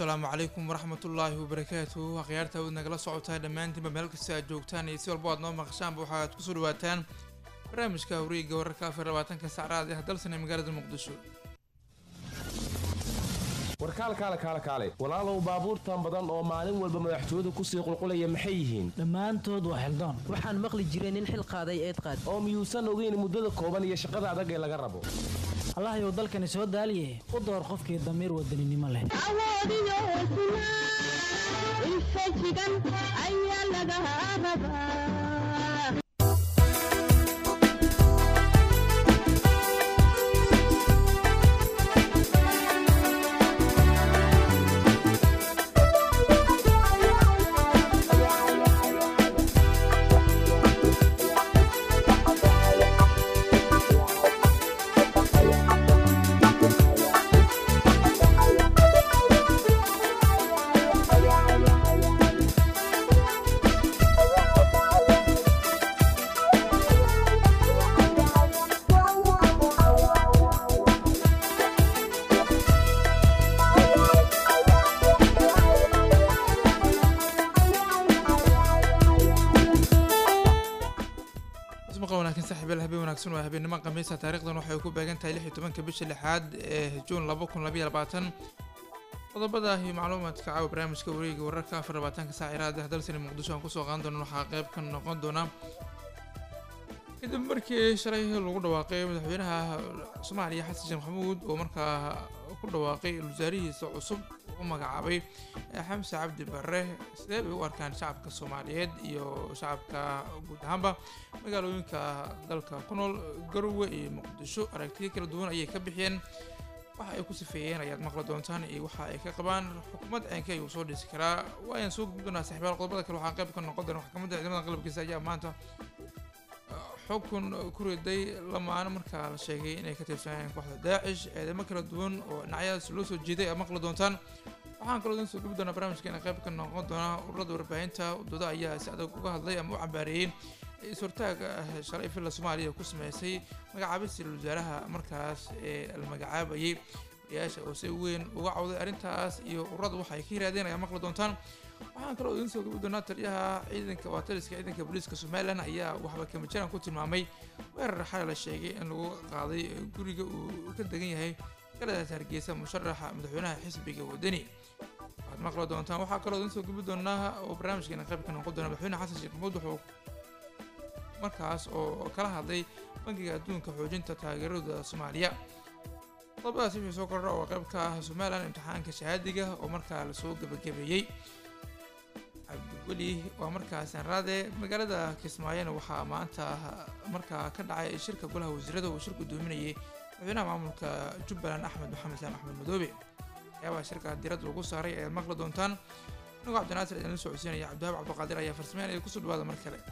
asalaamu calaykum waraxmatullaahi wabarakaatu akhyaarta awood nagala socotaa dhammaantiinba meel kasta aad joogtaan iyo si walbo aad noo maqashaanba waxaad kusoo dhawaataan barnaamijka horiiga wararka afar labaatanka sacraad ah dalsan ee magaalada muqdisho warkaalkaale kaale kaale walaalow baabuurtan badan oo maalin walba madaxtooyadu kusii qulqulaya maxay yihiin dhammaantood waa xildoon waxaan maqli jiray nin xil qaaday eed qaad oo miyuusan ogeyn muddada kooban iyo shaqada adag ee laga rabo allahayow dalkani soo daaliye u door qofkii damiir wadaninimo leh awoodiyo hesnaa infajigan ayaa laga rabaa ismaqal wanaagsan saaxiibayaal habeen wanaagsan waa habeenimo khamiisa taarikhdan waxay ku beegan tahay lix iyo tobanka bisha lixaad ee juun laba kun labayo labaatan qodobada iyo macluumaadka caawa barnaamijka wareega wararka afar labaatanka saac iraada ah dalsani muqdisho aan kusoo qaadan doono waxaa qayb ka noqon doona kadib markii shalay lagu dhawaaqay madaxweynaha soomaaliya xasan sheekh maxamuud oo markaa ku dhawaaqay wasaarihiisa cusub u magacaabay xamse cabdi barre sidee bay u arkaan shacabka soomaaliyeed iyo shacabka guud ahaanba magaalooyinka dalka ku nool garowe iyo muqdisho aragtiyo kala duwan ayay ka bixiyeen waxa ay ku sifeeyeen ayaad maqli doontaan iyo waxa ay ka qabaan xukuumad ceenka ayuu soo dhisi karaa waayaan soo gudbi doonaa saxiibayaal qodobada kale waxaa qayb ka noqon doona maxkamadda ciidamada qalabkiisa ayaa maanta xukun ku riday lamaano markaa la sheegay inay ka tirsanayeen kooxda daacish eedamo kala duwan oo dhinacyadaas loo soo jeeday aad maqli doontaan waxaan kaloo idin soo gubi doonaa barnaamijkeena qayb ka noqon doona ururada warbaahinta wadada ayaa si adag uga hadlay ama u cambaareeyey is-hortaaga shalay filla soomaaliya ku sameysay magacaabista wasaaraha markaas ee la magacaabayay wariyaasha oo si weyn uga cawday arrintaas iyo ururada waxa ay ka yirahdeen ayaa maqli doontaan waxaan kaloo idin soo gubi doonaa taliyaha ciidanka waa taliska ciidanka booliiska somalilan ayaa waxba kamajaran ku tilmaamay weerar xalay la sheegay in lagu qaaday guriga uu ka degan yahay galadaas hargeysa musharaxa madaxweynaha xisbiga wadani waxaad maqli doontaan waxaa kaloo idin soo gubi doonaa oo barnaamijkeena qayb ka noqon doona madaxweyne xasan sheekh maxamuud wuxuu markaas oo kala hadlay bangiga adduunka xoojinta taageerada soomaaliya qodobadaas wixii soo kordha oo qayb ka ah somalilan imtixaanka shahaadiga oo markaa lasoo gebagabeeyey cabdiweli waa markaas sanraade magaalada kismaayona waxaa maanta markaa ka dhacay shirka golaha wasiirada uu shir gudoominayay madaxweynaha maamulka jubbaland axmed maxamed saan axmed madoobe waxyaabaha shirka diradda lagu saaray ayaad maqli doontaan inagoo cabdinaasir idinla soo codsiinaya cabdiwahaab cabdiqaadir ayaa farsameyn ay kusoo dhawaada mar kale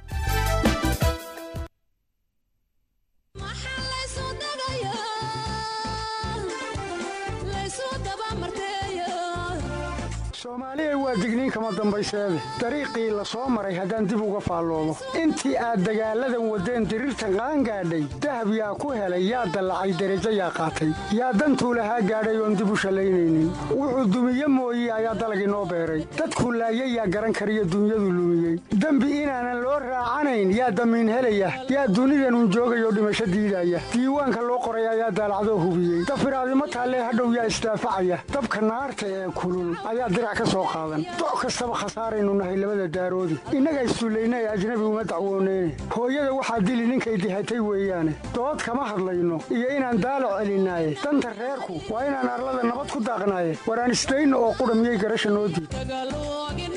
soomaaliya waa digniin kama dambayseede dariiqii la soo maray haddaan dib uga faalloomo intii aad dagaalladan waddeen diriirtan qaangaadhay dahab yaa ku helay yaa dallacay derajo yaa qaatay yaa dantuu lahaa gaadhay oon dib u shallaynaynin wuxuu dumiye mooye ayaa dalagii noo beeray dadku laayay yaa garan kariyo dunyadu lumiyey dembi inaanan loo raacanayn yaa damiin helaya yaa dunidanun joogayoo dhimasho diidaya diiwaanka loo qoray ayaa daalacdoo hubiyey dafiraadimo taallee hadhow yaa isdaafacaya dabka naarta ee kulul ayaa dirac ka soo qaadan doc kastaba khasaaraynu nahay labada daaroodi innaga issullayna ee ajnabi uma dacwooneyne hooyada waxaa dili ninkay dihatay weeyaane dood kama hadlayno iyo inaan daalac celinaaye danta reerku waa inaan arlada nabad ku daaqnaaye waraan isdayno oo qudha miyay garasha noo diid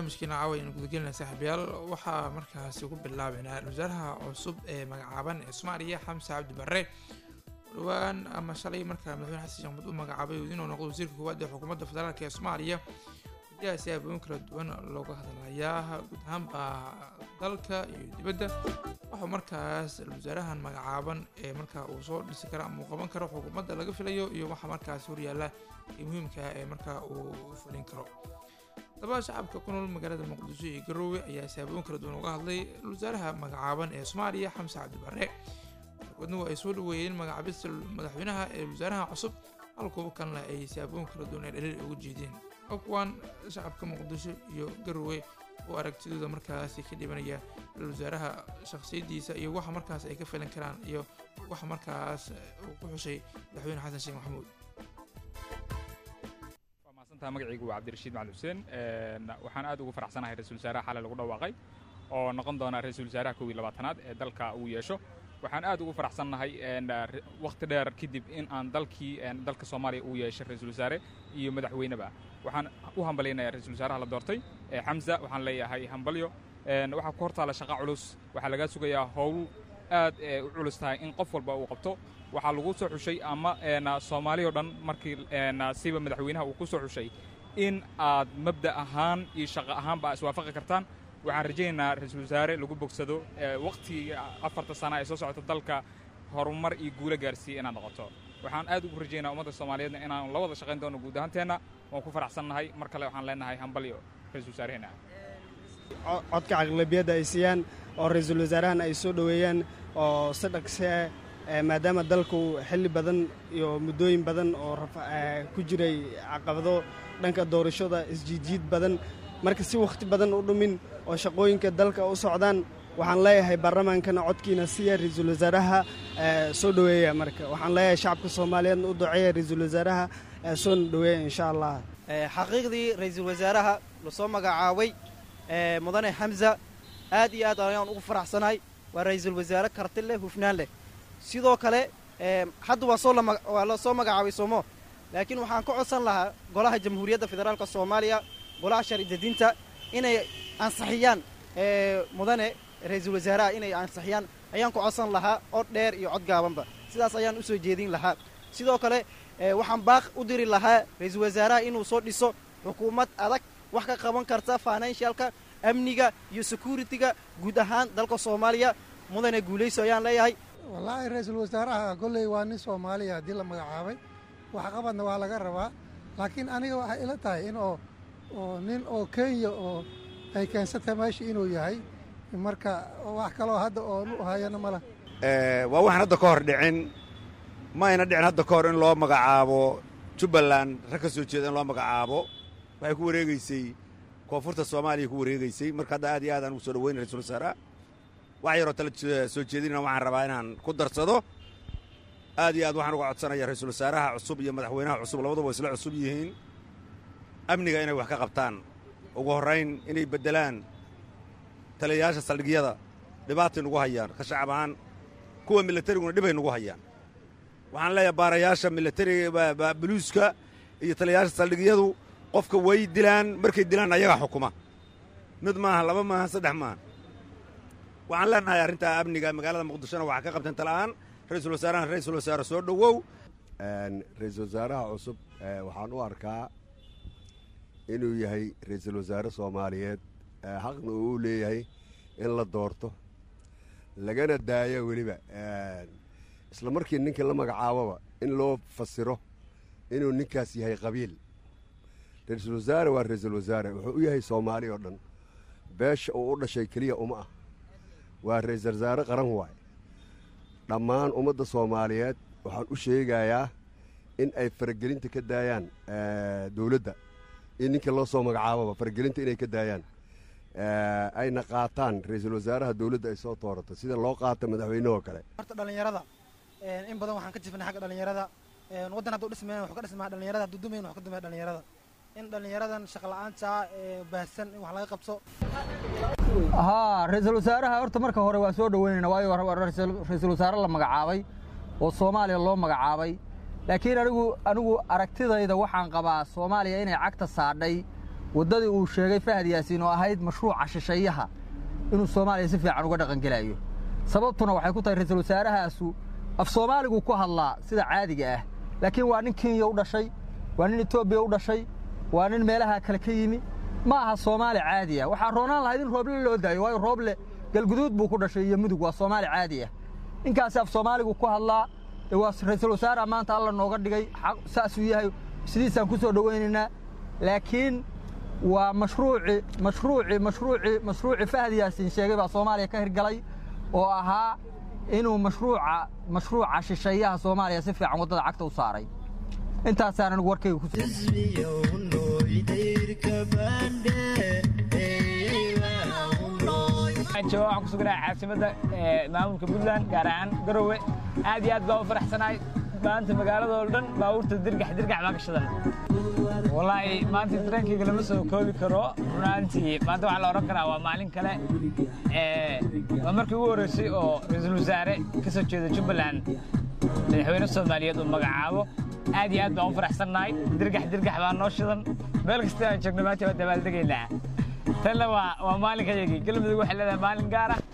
barnaamijkeena caawa aynu gudagelinaa saaxiibayaal waxaa markaasi ku bilaabeynaa wasaaraha cusub ee magacaaban ee soomaaliya xamse cabdi barre dhowaan ama shalay markaa madaxweyne xasan sheekh maxamuud u magacaabay inuu noqdo wasiirka koowaad ee xukuumadda federaalk ee soomaaliya wajahasi aabooyin kala duwan looga hadlayaa guud ahaanba dalka iyo dibadda waxuu markaas wasaarahan magacaaban ee markaa uu soo dhisi kara ama uu qaban karo xukuumadda laga filayo iyo waxa markaas horyaala ee muhiimka ee markaa uu fulin karo dabaa shacabka ku nool magaalada muqdisho iyo garoowe ayaa saabooyin kala duwan uga hadlay wasaaraha magacaaban ee soomaaliya xamse cabdi barre wadnuhu ay soo dhaweeyeen magacaabista madaxweynaha ee wasaaraha cusub halkuwa kalena ay saabooyin kala duwan ee dhaliil uga jeedeen kuwaan shacabka muqdisho iyo garoowe oo aragtidooda markaasi ka dhibanaya wasaaraha shakhsiyadiisa iyo waxa markaas ay ka filan karaan iyo waxa markaas uu ku xushay madaxweyne xasan sheekh maxamuud maasantaha magacaygu waa cabdirashiid macali xuseen waxaan aad ugu faraxsanahay ra-isul wasaaraha xalay lagu dhawaaqay oo noqon doona ra-isul wasaaraha kow iyo labaatanaad ee dalka uu yeesho waxaan aad ugu faraxsannahay wakhti dheer kadib in aan dalkii dalka soomaaliya uu yeeshay ra-isul wasaare iyo madaxweyneba waxaan u hambalyaynayaa ra-isul wasaaraha la doortay xamza waxaan leeyahay hambalyo waxaa ku hortaala shaqa culus waxaa lagaa sugayaa howl aad u culus tahay in qof walba uu qabto waxaa lagu soo xushay ama soomaaliya o dhan markii siba madaxweynaha uu ku soo xushay in aad mabda ahaan iyo shaqo ahaanba iswaafaqi kartaan waxaan rajaynaynaa ra-iisul wasaare lagu bogsado wakhtigii afarta sana ee soo socota dalka horumar iyo guulo gaarsiiya inaad noqoto waxaan aad ugu rajaynaa ummadda soomaaliyeedna inaan la wada shaqayn doono guud ahaanteenna waan ku faraxsannahay mar kale waxaan leenahay hambalyo ra-isul wasaareheenna codka caqlabiyadda ay siiyaan oo ra-iisul wasaarahan ay soo dhoweeyaan oo si dhaqse maadaama dalku xilli badan iyo muddooyin badan oo ku jiray caqabado dhanka doorashada isjiidjiid badan marka si wakhti badan u dhumin oo shaqooyinka dalka u socdaan waxaan leeyahay baarlamaankana codkiina siiya ra-iisul wasaaraha soo dhoweeya marka waxaan leeyahay shacabka soomaaliyeedna u duceeya ra-iisul wasaaraha soona dhoweeya insha allah xaqiiqdii ra-iisul wasaaraha lasoo magacaabay mudane xamza aad iyo aad ayaan ugu faraxsanahay waa ra-iisul wasaare karti leh hufnaan leh sidoo kale hadda waa soo waa la soo magacaabay soomo laakiin waxaan ka codsan lahaa golaha jamhuuriyadda federaalka soomaaliya golaha sharcidejinta inay ansixiyaan mudane ra-iisul wasaaraha inay ansixiyaan ayaan ku codsan lahaa cod dheer iyo cod gaabanba sidaas ayaan u soo jeedin lahaa sidoo kale waxaan baaq u diri lahaa ra-iisul wasaaraha inuu soo dhiso xukuumad adag wax ka qaban karta financialka amniga iyo security-ga guud ahaan dalka soomaaliya mudane guulayso ayaan leeyahay wallaahi ra-iisul wasaaraha kolley waa nin soomaaliya haddii la magacaabay waxqabadna waa laga rabaa laakiin aniga waxay ila tahay in oo oo nin oo kenya oo ay keensatay meesha inuu yahay marka wax kaloo hadda oon u hayana ma lah waa waxaan hadda ka hor dhicin ma ayna dhicin hadda ka hor in loo magacaabo jubbaland rag ka soo jeeda in loo magacaabo waxay ku wareegeysay koonfurta soomaaliya ku wareegeysay marka hadda aad iyo aad aan ugu soo dhaweyn ra-isul wasaaraha wax yaroo tala soo jeedinna waxaan rabaa inaan ku darsado aad iyo aad waxaan uga codsanaya ra-iisul wasaaraha cusub iyo madaxweynaha cusub labaduba isla cusub yihiin amniga inay wax ka qabtaan ugu horrayn inay beddelaan taliyayaasha saldhigyada dhibaatay nagu hayaan ka shacab ahaan kuwa milatariguna dhibay nagu hayaan waxaan leeyahay baarayaasha milatariga buluuska iyo taliyayaasha saldhigyadu qofka way dilaan markay dilaan ayagaa xukuma mid maaha laba maaha saddex maaha waxaan leenahay arrintaa amniga magaalada muqdishona waxaa ka qabteen tala'aan ra-iisul wasaarahan ra-iisul wasaare soo dhowow ra-iisul wasaaraha cusub waxaan u arkaa inuu yahay ra-iisul wasaare soomaaliyeed xaqna uu u leeyahay in la doorto lagana daayo weliba isla markii ninkii la magacaaboba in loo fasiro inuu ninkaas yahay qabiil ra-iisul wasaare waa ra-iisul wasaare wuxuu u yahay soomaali oo dhan beesha uu u dhashay keliya uma ah waa ra-iisul wasaare qaran waay dhammaan ummadda soomaaliyeed waxaan u sheegayaa in ay faragelinta ka daayaan dowladda in ninka loo soo magacaaboba faragelinta inay ka daayaan ayna qaataan ra-iisul wasaaraha dowladda ay soo toorato sida loo qaata madaxweynehoo kale horta dhallinyarada in badan waxaan ka jifnay xagga dhallinyarada waddan hadduu dhismayn wax ka dhismaa dhallinyarada hadduu dumayn wax ka dumaya dhallinyarada in dhallinyaradan shaqa la'aanta baahsan in wax laga qabso haa ra-iisul wasaaraha horta marka hore waa soo dhoweynayna waayo ra-iisul wasaare la magacaabay oo soomaaliya loo magacaabay laakiin anigu anigu aragtidayda waxaan qabaa soomaaliya inay cagta saadhay waddadii uu sheegay fahad yaasiin oo ahayd mashruuca shisheeyaha inuu soomaaliya si fiican uga dhaqangelayo sababtuna waxay ku tahay ra-iisul wasaarahaasu af soomaaligu ku hadlaa sida caadiga ah laakiin waa nin kenya u dhashay waa nin etoobiya u dhashay waa nin meelaha kale ka yimi ma aha soomaali caadi ah waxaa roonaan lahayd in rooble loo daayo waayo rooble galguduud buu ku dhashay iyo mudug waa soomaali caadi ah ninkaasi af soomaaligu ku hadlaa dee waa ra-iisul wasaaraha maanta alla nooga dhigay xaq saasuu yahay sidiisaan ku soo dhowaynaynaa laakiin waa mashruuci mashruuci mashruuci mashruuci fahad yaasiin sheegay baa soomaaliya ka hirgalay oo ahaa inuu mashruuca mashruuca shisheeyaha soomaaliya si fiican waddada cagta u saaray intaasaan anigu warkayga ku waxaan ku suganahay caasimadda maamulka puntland gaar ahaan garowe aad iyo aad baan u faraxsanahay maanta magaalada oo dhan baabuurta dirgax dirgax baa ka shidan wallaahi maanta dareenkayga lama soo koobi karo runaantii maanta waxaa la odhan karaa waa maalin kale waa markii ugu horreysay oo ra-iisul wasaare ka soo jeeda jubbaland madaxweyne soomaaliyeed uu magacaabo aad iyo aad baan u faraxsannahay dirgax dirgax baa noo shidan meel kasta aan joogno maanta waa dabaaldegaynaa tanna waa waa maalinkayagii galmudug waxay leedahay maalin gaar ah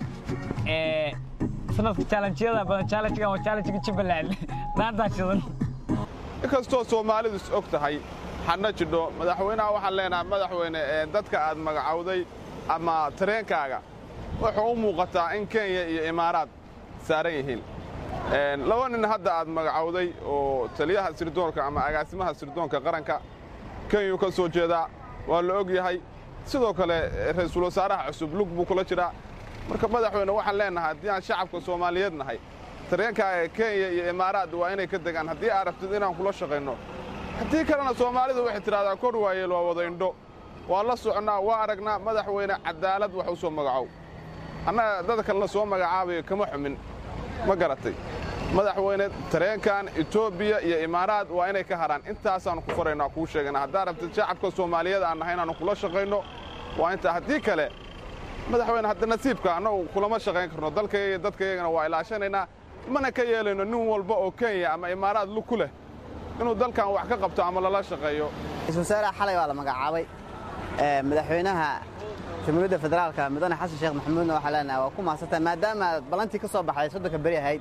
sanadka challenge-yada badan challenge-gan waa challenge-ga jubbaland maantaa shidan inkastoo soomaalidu is og tahay xadna jidho madaxweynaha waxaan leenahay madaxweyne ee dadka aad magacowday ama tareenkaaga wuxuu u muuqataa in kenya iyo imaaraad saaran yihiin laba nin hadda aad magacowday oo taliyaha sirdoonka ama agaasimaha sirdoonka qaranka kenyuu ka soo jeedaa waa la og yahay sidoo kale ra-iisul wasaaraha cusub lug buu kula jiraa marka madaxweyne waxaan leenahay haddii aan shacabka soomaaliyeed nahay tareenkaaga kenya iyo imaaraad waa inay ka degaan haddii aad rabtid inaan kula shaqayno haddii kalena soomaalidu waxay tidhahdaa kor waayeel waa wada indho waa la soconnaa waa aragnaa madaxweyne cadaalad wax u soo magacow annaga dadkan la soo magacaabayo kama xumin ma garatay madaxweyne tareenkan etoobiya iyo imaaraad waa inay ka haraan intaasaannu ku faraynaa kuu sheegana haddaad rabtid shacabka soomaaliyeed aan nahay inaannu kula shaqayno waa intaa haddii kale madaxweyne hadda nasiibka annagu kulama shaqayn karno dalkayga iyo dadkayagana waa ilaashanaynaa mana ka yeelayno nin walba oo kenya ama imaaraad lug ku leh inuu dalkan wax ka qabto ama lala shaqeeyo ra-isul wasaaraha xalay waa la magacaabay madaxweynaha jamhuuriyadda federaalka mudane xasan sheekh maxamuudna waxaa leenahay waa ku mahadsantahay maadaama aad ballantii ka soo baxday soddonka beri ahayd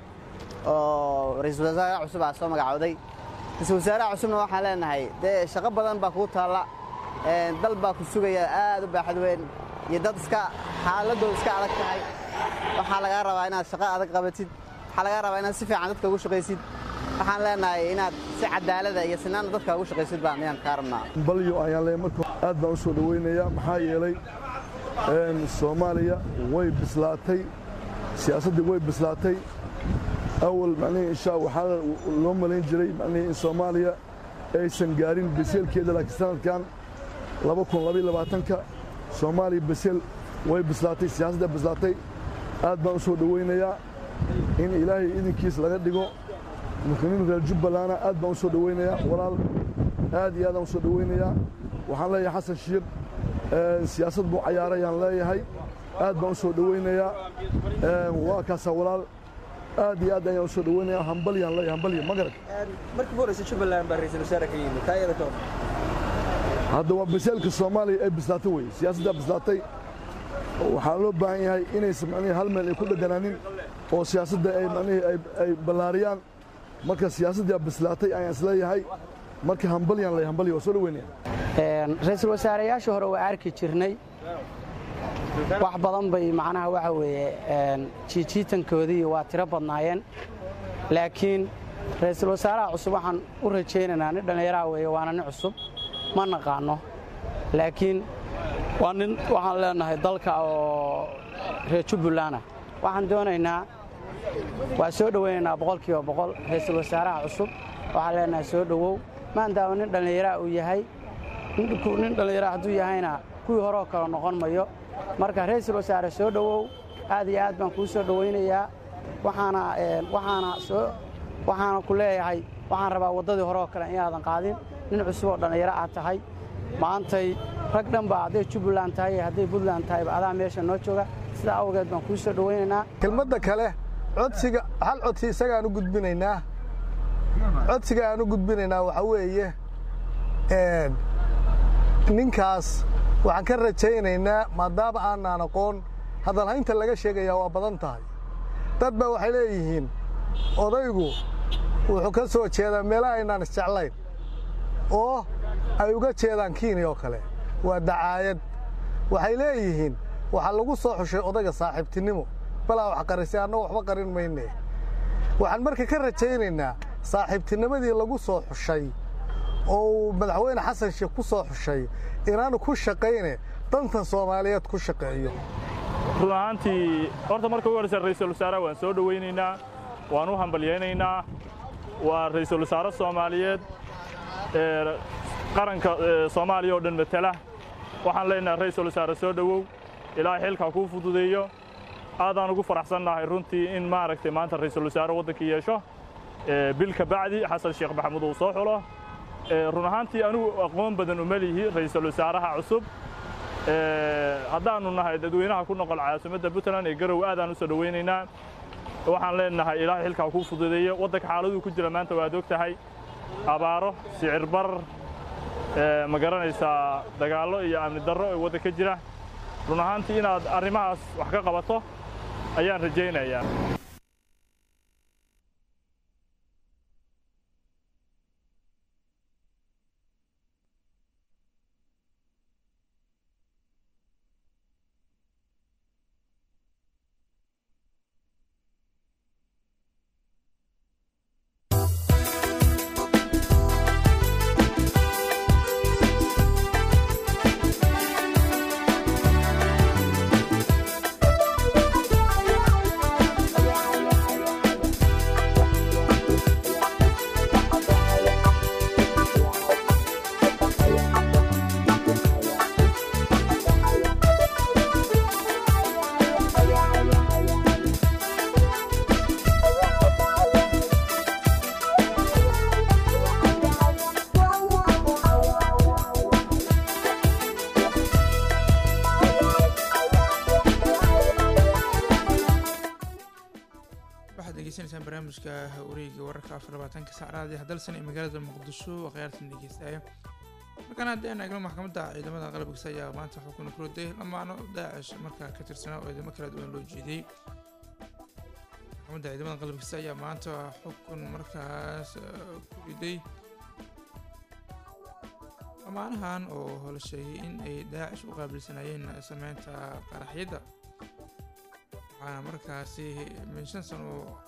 oo ra-iisul wasaaraha cusub aa soo magacowday ra-iisul wasaaraha cusubna waxaan leenahay dee shaqo badan baa kugu taalla dal baa ku sugaya aad u baaxad weyn iyo dad iska xaaladooda iska adag tahay waxaa lagaa rabaa inaad shaqo adag qabatid waxaa lagaa rabaa inaad si fiican dadka ugu shaqaysid waxaan leenahay inaad si cadaalada iyo sinaana dadka ugu shaqaysid baan ayaan kaa rabnaa balyo ayaan leeyahay marka aad baan u soo dhowaynayaa maxaa yeelay soomaaliya way bislaatay siyaasaddii way bislaatay awal macnihii insha waxaa loo malayn jiray macnihii in soomaaliya aysan gaarin beseelkeeda laakiin sanadkan laba kun labaiyo labaatanka soomaaliya beseel way bislaatay siyaasadda bislaatay aad baan u soo dhowaynayaa in ilaahay idinkiis laga dhigo muslimiin reer jubbalana aad baan u soo dhowaynayaa walaal aad iyo aadaan u soo dhowaynayaa waxaan leeyahay xasan shiir siyaasad buu cayaarayaan leeyahay aad baan u soo dhowaynayaa waa kaasaa walaal aad iyo aad ayaan u soo dhowaynayaa hambalyaan leeyahay hambalya ma garad markii horeysa jubbaland baa ra-iisul wasaare ka yimid taa iyada ka hor hadda waa beseelka soomaaliya ay bislaatay weye siyaasaddaa bislaatay waxaa loo baahan yahay inaysan macnihii hal meel ay ku dheganaanin oo siyaasadda ay macnihii ay ballaariyaan marka siyaasaddaa bislaatay ayaan isleeyahay marka hambalyaan leeyahay hambalya waa soo dhoweynaya ra-iisul wasaareyaashii hore waa arki jirnay wax badan bay macnaha waxa weeye jiijiitankoodii waa tiro badnaayeen laakiin ra-iisul wasaaraha cusub waxaan u rajaynaynaa nin dhallinyaraha weeye waana nin cusub ma naqaanno laakiin waa nin waxaan leenahay dalka oo reer jubbaland ah waxaan doonaynaa waa soo dhowaynaynaa boqolkiiba boqol ra-iisul wasaaraha cusub waxaan leenahay soo dhowow maandaama nin dhallinyaraha uu yahay nin dhallinyaraha hadduu yahayna kuwii horeoo kale noqon mayo marka ra-iisul wasaare soo dhowow aad iyo aad baan kuu soo dhowaynayaa waxaana waxaana soo waxaana ku leeyahay waxaan rabaa waddadii horeoo kale inaadan qaadin nin cusub oo dhallinyaro aad tahay maantay rag dhan baa hadday jubbaland tahay iyo hadday puntland tahayba adaa meesha noo jooga sidaa awgeed baan kuu soo dhowaynaynaa kelmadda kale codsiga hal codsi isagaan u gudbinaynaa codsiga aan u gudbinaynaa waxaa weeye ninkaas waxaan ka rajaynaynaa maadaama aanaan aqoon hadalhaynta laga sheegayaa waa badan tahay dad baa waxay leeyihiin odaygu wuxuu ka soo jeedaa meelaha aynaan isjeclayn oo ay uga jeedaan kiini oo kale waa dacaayad waxay leeyihiin waxaa lagu soo xushay odayga saaxiibtinimo balaa wax qarisay annagu waxba qarin mayne waxaan marka ka rajaynaynaa saaxiibtinimadii lagu soo xushay oo uu madaxweyne xasan sheekh ku soo xushay inaanu ku shaqayne dantan soomaaliyeed ku shaqeeyo run ahaantii horta marka ugu horreysa ra'iisul wasaaraha waan soo dhowaynaynaa waan u hambalyaynaynaa waa ra'iisul wasaare soomaaliyeed ee qaranka ee soomaaliya oo dhan matala waxaan leenahay ra'iisul wasaare soo dhowow ilaahay xilkaa kuu fududeeyo aadaan ugu faraxsannahay runtii in maaragtay maanta ra'iisul wasaare waddankii yeesho ee bil ka bacdi xasan sheekh maxamuud uu soo xulo ee run ahaantii anigu aqoon badan uma lihi ra'iisul wasaaraha cusub ee haddaannu nahay dadweynaha ku noqol caasimadda puntland ee garow aadaan u soo dhowaynaynaa waxaan leenahay ilaahay xilkaa kuu fududeeyo waddanka xaaladuu ku jira maanta waad og tahay abaaro sicir barar ee ma garanaysaa dagaallo iyo amni darro ee waddanka jira run ahaantii inaad arrimahaas wax ka qabato ayaan rajaynayaa waxaad degeysanaysaan barnaamijka wareega wararka afar labaatanka saacraadi hadalsan ee magaalada muqdisho oo khiyaartan dhegeystaaya markaan haddii aan eegno maxkamadda ciidamada qalabkiisa ayaa maanta xukun ku riday lamaano daacish markaa ka tirsanaa oo ciidamo kala duwan loo jeediyey maxkamadda ciidamada qalabkiisa ayaa maanta xukun markaas eh, ku riday lamaanahan oo la sheegay in ay daacish u qaabilsanayeen sameynta qaraxyadda waxaana markaasi min shan sano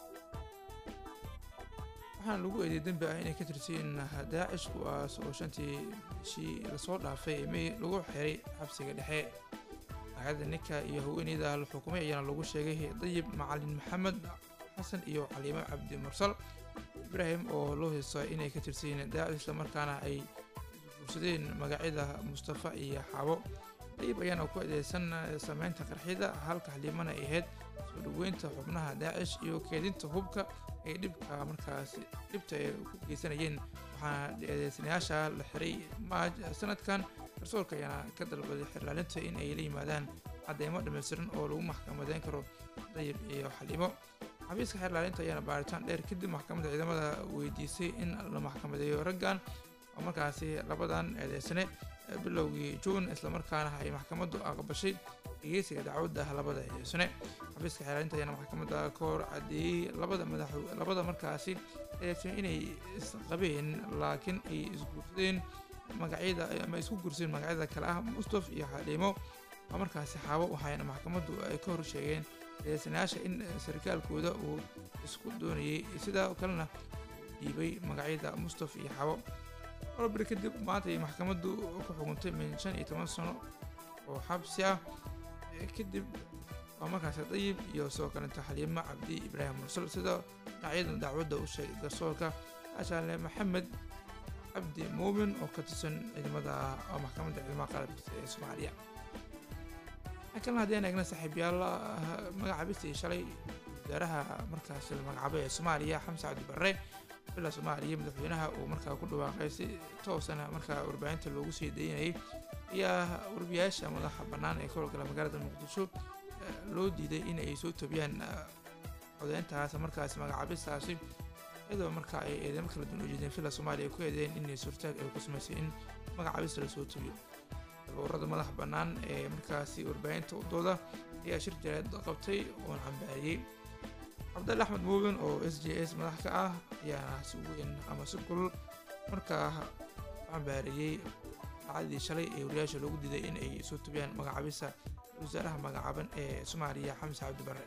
waxaana lagu eeday dembi ah inay ka tirsiin daacish kuwaas oo shantii bishii lasoo dhaafay ee may lagu xiray xabsiga dhexe hayadda ninka iyo haweeneyda la xukumay ayaana lagu sheegay dayib macalin maxamed xasan iyo caliimo cabdi mursal ibraahim oo loo heystaa inay ka tirsiin daacish islamarkaana ay guursadeen magacyada mustafa iyo xabo dayib ayaana ku eedeysan sameynta qarxida halka xaliimana ay ahayd soo dhoweynta xubnaha daacish iyo keedinta hubka ay dhibka markaas dhibta ay ku geysanayeen waxaana eedeysanayaasha la xiray maaj sanadkan garsoorka ayaana ka dalbaday xirlaalinta in ay la yimaadaan cadeymo dhammaystiran oo lagu maxkamadeyn karo dayib iyo xaliimo xafiiska xirlaalinta ayaana baaritaan dheer kadib maxkamadda ciidamada weydiisay in la maxkamadeeyo raggan oo markaasi labadan eedeysane bilowgii juun islamarkaana ay maxkamaddu aqbashay dhegeysiga dacwadda labada eedeysane xafiiska xeelaalinta ayaana maxkamadda ka hor cadeeyey labada madax labada markaasi eedeysane inay isqabeen laakiin ay isguursadeen magacyada ama isku guursadeen magacyada kale ah mustaf iyo xaliimo oo markaasi xaabo waxayna maxkamaddu ay ka hor sheegeen eedeysanayaasha in sarkaalkooda uu isku doonayey sidoo kalena dhiibay magacyada mustaf iyo xaabo orobir kadib maanta ay maxkamaddu ku xukuntay min shan iyo toban sano oo xabsi ah kadib waa markaasi dayib iyo sidoo kalenta xaliimo cabdi ibraahim mursal sida dhinacyada dacwadda u sheegay garsoorka ashaale maxamed cabdi muumin oo ka tirsan ciidamada oo maxkamadda ciidamada qalabkiisa ee soomaaliya kalena haddii aan eegna saaxiibyaal magacaabistii shalay wasaaraha markaasi la magacaabay ee soomaaliya xamse cabdi barre bila soomaaliya madaxweynaha uu markaa ku dhawaaqay si toosana markaa warbaahinta loogu sii daynayay ayaa warbiyaasha madaxa bannaan ee ka howlgala magaalada muqdisho loo diiday in ay soo tobiyaan codeyntaas markaasi magacaabistaasi iyadoo marka ay eedeymo kala duwan ujeedeen villa soomaaliya ay ku eedeeyeen inay suurtaag ay ku samaysay in magacaabista lasoo tubiyo ururada madaxa bannaan ee markaasi warbaahinta udooda ayaa shir jaraad qabtay oona cambaariyey cabdalle axmed muubin oo s j s madax ka ah ayaana si weyn ama si kulul markaa cambaariyey dhacdadii shalay ee wariyaasha loogu diiday in ay soo tubiyaan magacaabista wasaaraha magacaaban ee soomaaliya xamse cabdi barre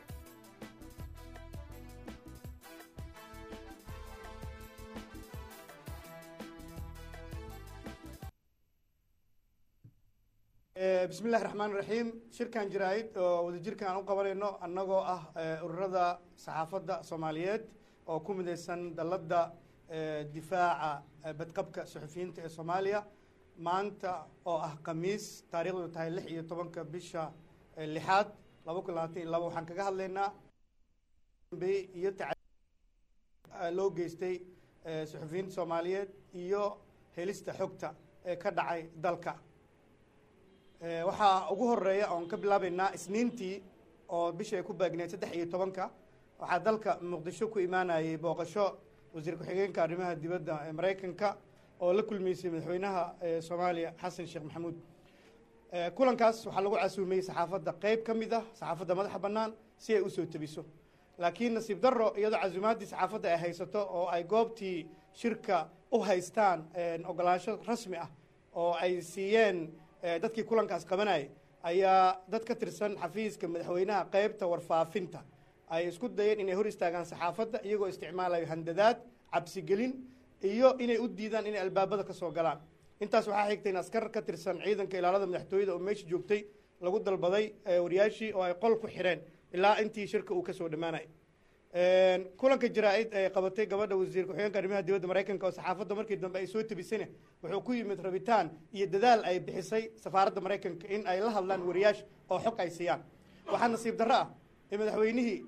bismi illahi raxmaan raxiim shirkan jaraa'id oo wadajirkan aan u qabanayno annagoo ah ururada saxaafadda soomaaliyeed oo ku midaysan dalladda difaaca badqabka suxufiyiinta ee soomaaliya maanta oo ah khamiis taariikhdu tahay lix iyo tobanka bisha lixaad laba kun labaatan iyo laba waxaan kaga hadlaynaa iyo loo geystay suxufiyiinta soomaaliyeed iyo helista xogta ee ka dhacay dalka waxaa ugu horeeya oon ka bilaabaynaa isniintii oo bisha ay ku baagneed saddex iyo tobanka waxaa dalka muqdisho ku imaanayay booqasho wasiir ku-xigeenka arrimaha dibadda ee maraykanka oo la kulmeysay madaxweynaha soomaaliya xasan sheekh maxamuud kulankaas waxaa lagu casuumiyey saxaafadda qeyb ka mid ah saxaafadda madaxa bannaan si ay usoo tebiso laakiin nasiib darro iyadoo casuumaaddii saxaafadda ay haysato oo ay goobtii shirka u haystaan ogolaansho rasmi ah oo ay siiyeen dadkii kulankaas qabanayay ayaa dad ka tirsan xafiiska madaxweynaha qeybta warfaafinta ay isku dayeen inay hor istaagaan saxaafadda iyagoo isticmaalayo handadaad cabsigelin iyo inay u diidaan inay albaabada ka soo galaan intaas waxaa xigtay in askar ka tirsan ciidanka ilaalada madaxtooyada oo meesha joogtay lagu dalbaday wariyaashii oo ay qol ku xidheen ilaa intii shirka uu kasoo dhammaanay kulanka jaraa-id ee qabatay gabadha wasiir ku-xigeenka arrimaha dibadda maraykanka oo saxaafadda markii dambe ay soo tebisayna wuxuu ku yimid rabitaan iyo dadaal ay bixisay safaaradda maraykanka in ay la hadlaan wariyaash oo xog ay siiyaan waxaa nasiib darro ah in madaxweynihii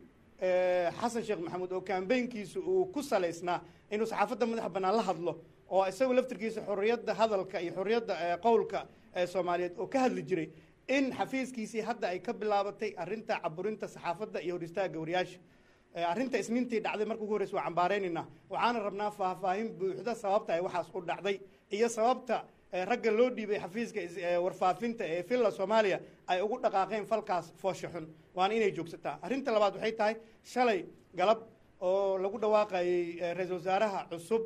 xasan sheekh maxamuud oo kambeynkiisu uu ku salaysnaa inuu saxaafadda madaxa bannaan la hadlo oo isagu laftirkiisa xorriyadda hadalka iyo xorriyadda qowlka ee soomaaliyeed oo ka hadli jiray in xafiiskiisii hadda ay ka bilaabatay arrinta caburinta saxaafadda iyo hor istaagga wariyaasha arrinta isniintii dhacday marka ugu horreysa waa cambaaraynaynaa waxaana rabnaa faahfaahin buuxda sababta ay waxaas u dhacday iyo sababta ragga loo dhiibay xafiiska warfaafinta ee villa soomaaliya ay ugu dhaqaaqeen falkaas foosha xun waana inay joogsataa arrinta labaad waxay tahay shalay galab oo lagu dhawaaqayey ra-iisul wasaaraha cusub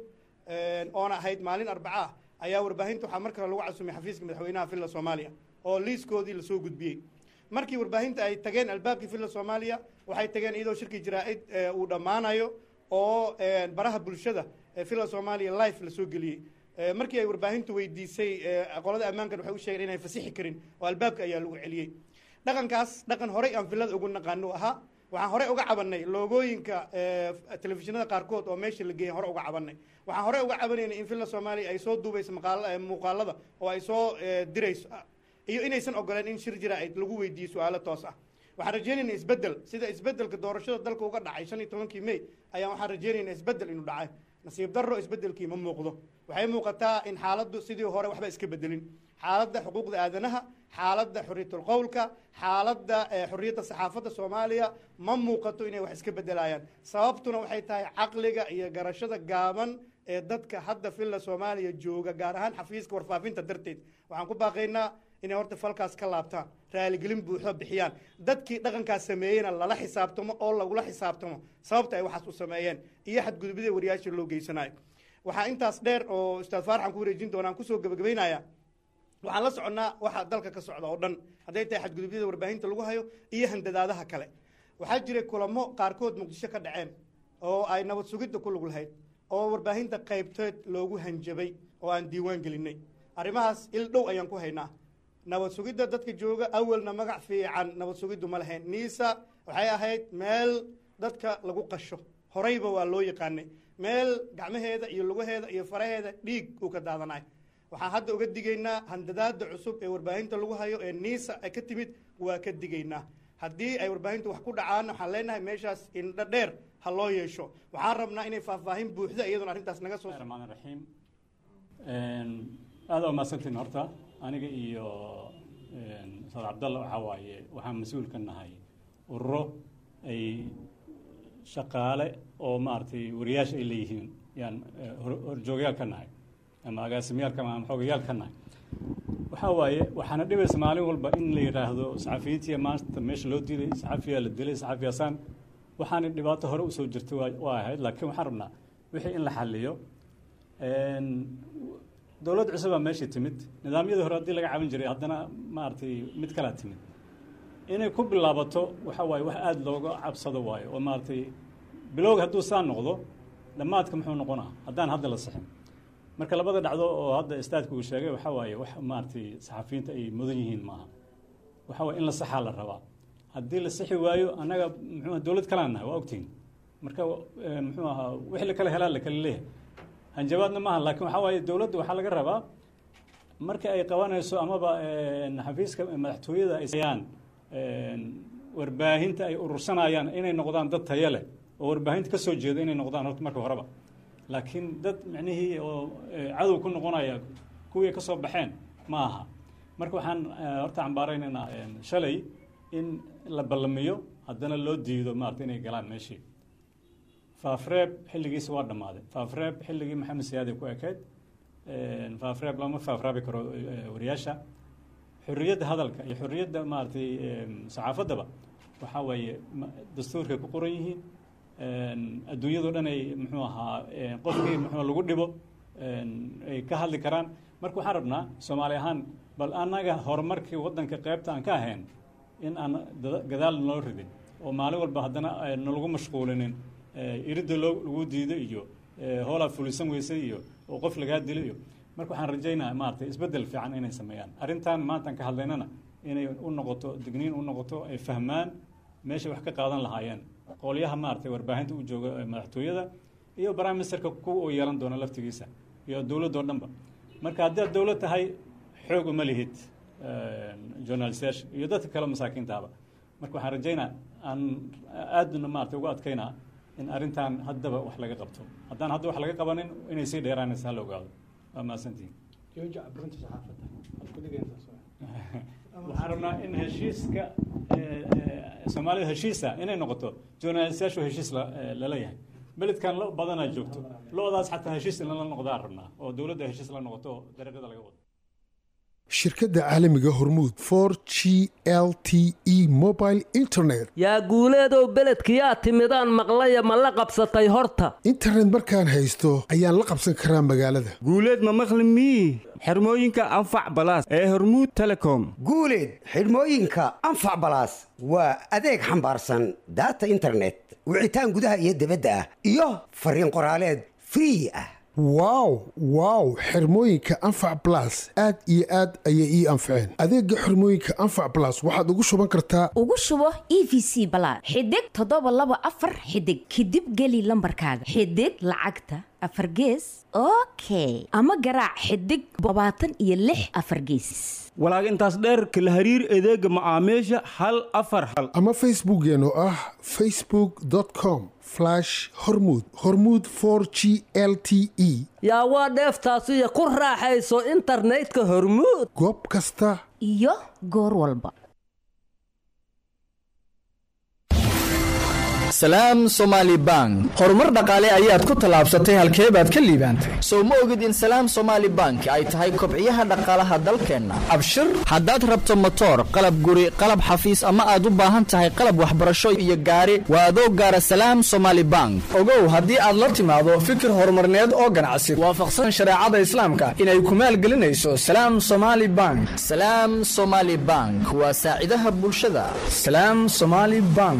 oona ahayd maalin arbaca ah ayaa warbaahinta waxaa mar kale lagu casumay xafiiska madaxweynaha villa soomaaliya oo liiskoodii lasoo gudbiyey markii warbaahinta ay tageen albaabkii villa soomaaliya waxay tageen iyadoo shirkii jaraa-id uu dhammaanayo oo baraha bulshada villa soomaaliya life lasoo geliyey markii ay warbaahintu weydiisay qolada ammaankan waxay u sheegeen inay fasixi karin oo albaabka ayaa lagu celiyey dhaqankaas dhaqan horey aan villada ugu naqaano ahaa waxaan horey uga cabanay loogooyinka telefishinada qaarkood oo meesha la geeyay hore uga cabanay waxaan horey uga cabanaynay in villa soomaaliya ay soo duubayso muuqaalada oo ay soo dirayso iyo inaysan ogoleen in shir jaraa-id lagu weydiiyo su-aalo toos ah waxaan rajeynayna isbedel sida isbedelka doorashada dalka uga dhacay shan iyo tobankii may ayaan waxaan rajeynayna isbedel inuu dhacay nasiib darro isbedelkii ma muuqdo waxay muuqataa in xaaladdu sidii hore waxba iska bedelin xaaladda xuquuqda aadanaha xaaladda xorriyatul qowlka xaaladda xorriyadda saxaafadda soomaaliya ma muuqato inay wax iska bedelayaan sababtuna waxay tahay caqliga iyo garashada gaaban ee dadka hadda villa soomaaliya jooga gaar ahaan xafiiska warfaafinta darteed waxaan ku baaqaynaa inay horta falkaas ka laabtaan raaligelin buuxo bixiyaan dadkii dhaqankaas sameeyeyna lala xisaabtamo oo lagula xisaabtamo sababta ay waxaas u sameeyeen iyo xadgudubida wariyaasha loo geysanayo waxaa intaas dheer oo ustaad faaraxan ku wareejin doonaan kusoo gebagabaynaya waxaan la soconnaa waxa dalka ka socda oo dhan hadday tahay xadgudubyada warbaahinta lagu hayo iyo handadaadaha kale waxaa jiray kulamo qaarkood muqdisho ka dhaceen oo ay nabad sugidda ku lug lahayd oo warbaahinta qaybteed loogu hanjabay oo aan diiwaan gelinay arrimahaas il dhow ayaan ku haynaa nabad sugidda dadka jooga awalna magac fiican nabad sugiddu ma lahayn niisa waxay ahayd meel dadka lagu qasho horeyba waa loo yaqaanay meel gacmaheeda iyo lugaheeda iyo faraheeda dhiig uu ka daadanay waxaan hadda uga digaynaa handadaada cusub ee warbaahinta lagu hayo ee niisa ay ka timid waa ka digaynaa haddii ay warbaahintu wax ku dhacaan waxaan leenahay meeshaas indho dheer ha loo yeesho waxaan rabnaa inay faahfaahin buuxda iyaduna arrintaas naga soo raxmaan raxiim aada waa mahadsantiin horta aniga iyo ustaad cabdalla waxaa waaye waxaan mas-uul ka nahay ururo ay shaqaale oo maaragtay wariyaasha ay leeyihiin yaan horjoogyaal ka nahay ama agaasimyaalka ama xoogayaal ka nahay waxaa waaye waxaana dhibaysa maalin walba in la yidhaahdo saxafiyiintiya maanta meesha loo diiday saxafiyaa la dilay saxafiyaasaan waxaana dhibaato hore usoo jirtay waa ahayd laakiin waxaan rabnaa wixii in la xaliyo dowlad cusubaa meeshii timid nidaamyadii hore haddii laga caban jiray haddana maaragtay mid kalaa timid inay ku bilaabato waxa waaye wax aada looga cabsado waayo oo maaragtay bilowga hadduu saa noqdo dhammaadka muxuu noqonaa haddaan hadda la sixin marka labada dhacdo oo hadda istaadka uu sheegay waxaa waaye wax maaragtay saxafiyiinta ay mudan yihiin maaha waxaa waaye in la saxaa la rabaa haddii la sixi waayo annaga muxuu dowlad kalaan nahay waa ogtihin marka muxuu ahaa wixii la kala helaa la kala leeyahay hanjabaadna maaha laakiin waxaa waaye dowladda waxaa laga rabaa marka ay qabanayso amaba xafiiska madaxtooyada ay sayaan warbaahinta ay urursanayaan inay noqdaan dad tayo leh oo warbaahinta ka soo jeeda inay noqdaan horta marka horeba laakiin dad micnihii oo cadow ku noqonaya kuwii ka soo baxeen ma aha marka waxaan horta cambaaraynaynaa shalay in la ballamiyo haddana loo diido maarata inay galaan meeshii faafreeb xilligiisa waa dhammaaday faafreeb xilligii maxamed siyaade ku ekayd faafreeb lama faafraabi karo wariyaasha xorriyadda hadalka iyo xorriyadda maaragtay saxaafaddaba waxaa weeye dastuurkay ku qoran yihiin adduunyadao dhan ay muxuu ahaa qofkii muxuu lagu dhibo ay ka hadli karaan marka waxaan rabnaa soomaali ahaan bal annaga horumarkii waddanka qaybta aan ka ahayn in aan gadaal noo ridin oo maalin walba haddana nalagu mashquulinin iridda loo lagu diido iyo hoolaa fulisan weyse iyo oo qof lagaa dilo iyo marka waxaan rajaynaa maaragtay isbeddel fiican inay sameeyaan arrintan maantaan ka hadlaynana inay u noqoto digniin u noqoto ay fahmaan meeshay wax ka qaadan lahaayeen qolyaha maaragtay warbaahinta u jooga madaxtooyada iyo prime ministerka kuwa uu yeelan doono laftigiisa iyo dowladdoo dhanba marka haddaad dowlad tahay xoog uma lihid journalistayaasha iyo dadka kale masaakiintaaba marka waxaan rajaynaa aan aadna maaragtay ugu adkaynaa in arrintan haddaba wax laga qabto haddaan hadda wax laga qabanin inay sii dheeraanaysa hala ogaado waa mahadsantihin waxaan rabnaa in heshiiska soomaalida heshiisa inay noqoto journalistayaashu heshiis lala yahay beledkan lo badanaa joogto lo-daas xataa heshiis in lala noqdaan rabnaa oo dowladda heshiis la noqoto oo dariiqada laga wado shirkadda caalamiga hormuud for g l t e mobile internet yaa guuleedow beledkiyaa timidaan maqlaya ma la qabsatay horta internet markaan haysto ayaan la qabsan karaa magaalada guuleed ma maqli mii xirmooyinka anfac balaas ee hormuud telecom guuleed xidhmooyinka anfac balaas waa adeeg xambaarsan daata internet wicitaan gudaha iyo dibadda ah iyo fariin qoraaleed free ah wow wow xirmooyinka anfac balas aad iyo aad ayay ii anfaceen adeega xirmooyinka anfac balas waxaad ugu shuban kartaa ugu shubo e v c balaad xidig toddoba laba afar xidig kadib geli lambarkaaga xidig lacagta afar gees okay ama garaac xidig labaatan iyo lix afar geesis walaag intaas dheerka la hariir adeega macaamiisha hal afar hal ama facebookeen oo ah facebook com hormud hormud g l t e yaa waa dheeftaasiyo ku raaxayso internetka hormuud goob kasta iyo goor walba salaam somaali bank horumar dhaqaale ayaad ku tallaabsatay halkee baad ka liibaantay sow ma ogid in salaam somaali bank ay tahay kobciyaha dhaqaalaha dalkeenna abshir haddaad rabto motoor qalab guri qalab xafiis ama aad u baahan tahay qalab waxbarasho iyo gaari waa adoo gaara salaam somaali bank ogow haddii aad la timaado fikir horumarneed oo ganacsi waafaqsan shareecada islaamka inay ku maalgelinayso salaam somaali bank salaam somaali bank waa saacidaha bulshada salaam somaali bank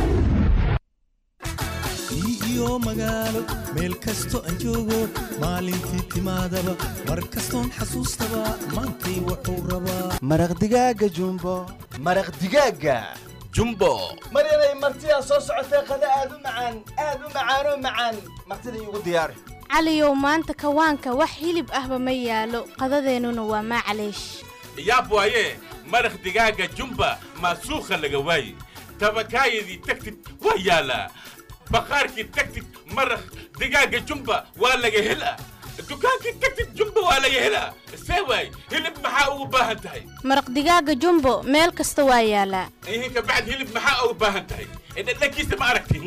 magaalo meel kasto aan joogo maalintii timaadaba mar kastoon xasuustaba maantay wuxuu rabaa maraq digaaga jumbo maraq digaaga jumbo maryanay martidaa soo socotee qada aad u macaan aad u macaanoo macaan martida iigu diyaari caliyow maanta kawaanka wax hilib ahba ma yaalo qadadeennuna waa maacaleesh yaab waaye maraq digaaga jumba maasuukha laga waaye tabakaayadii tagtid waa yaalaa baqaarkii tagtid maraq digaaga jumba waa laga helaa dukaankii tagtid jumba waa laga helaa see waay hilib maxaa ugu baahan tahay maraq digaaga jumbo meel kasta waa yaalaa ihinka bacd hilib maxaa ugu baahan tahay dhadhankiisa ma aragti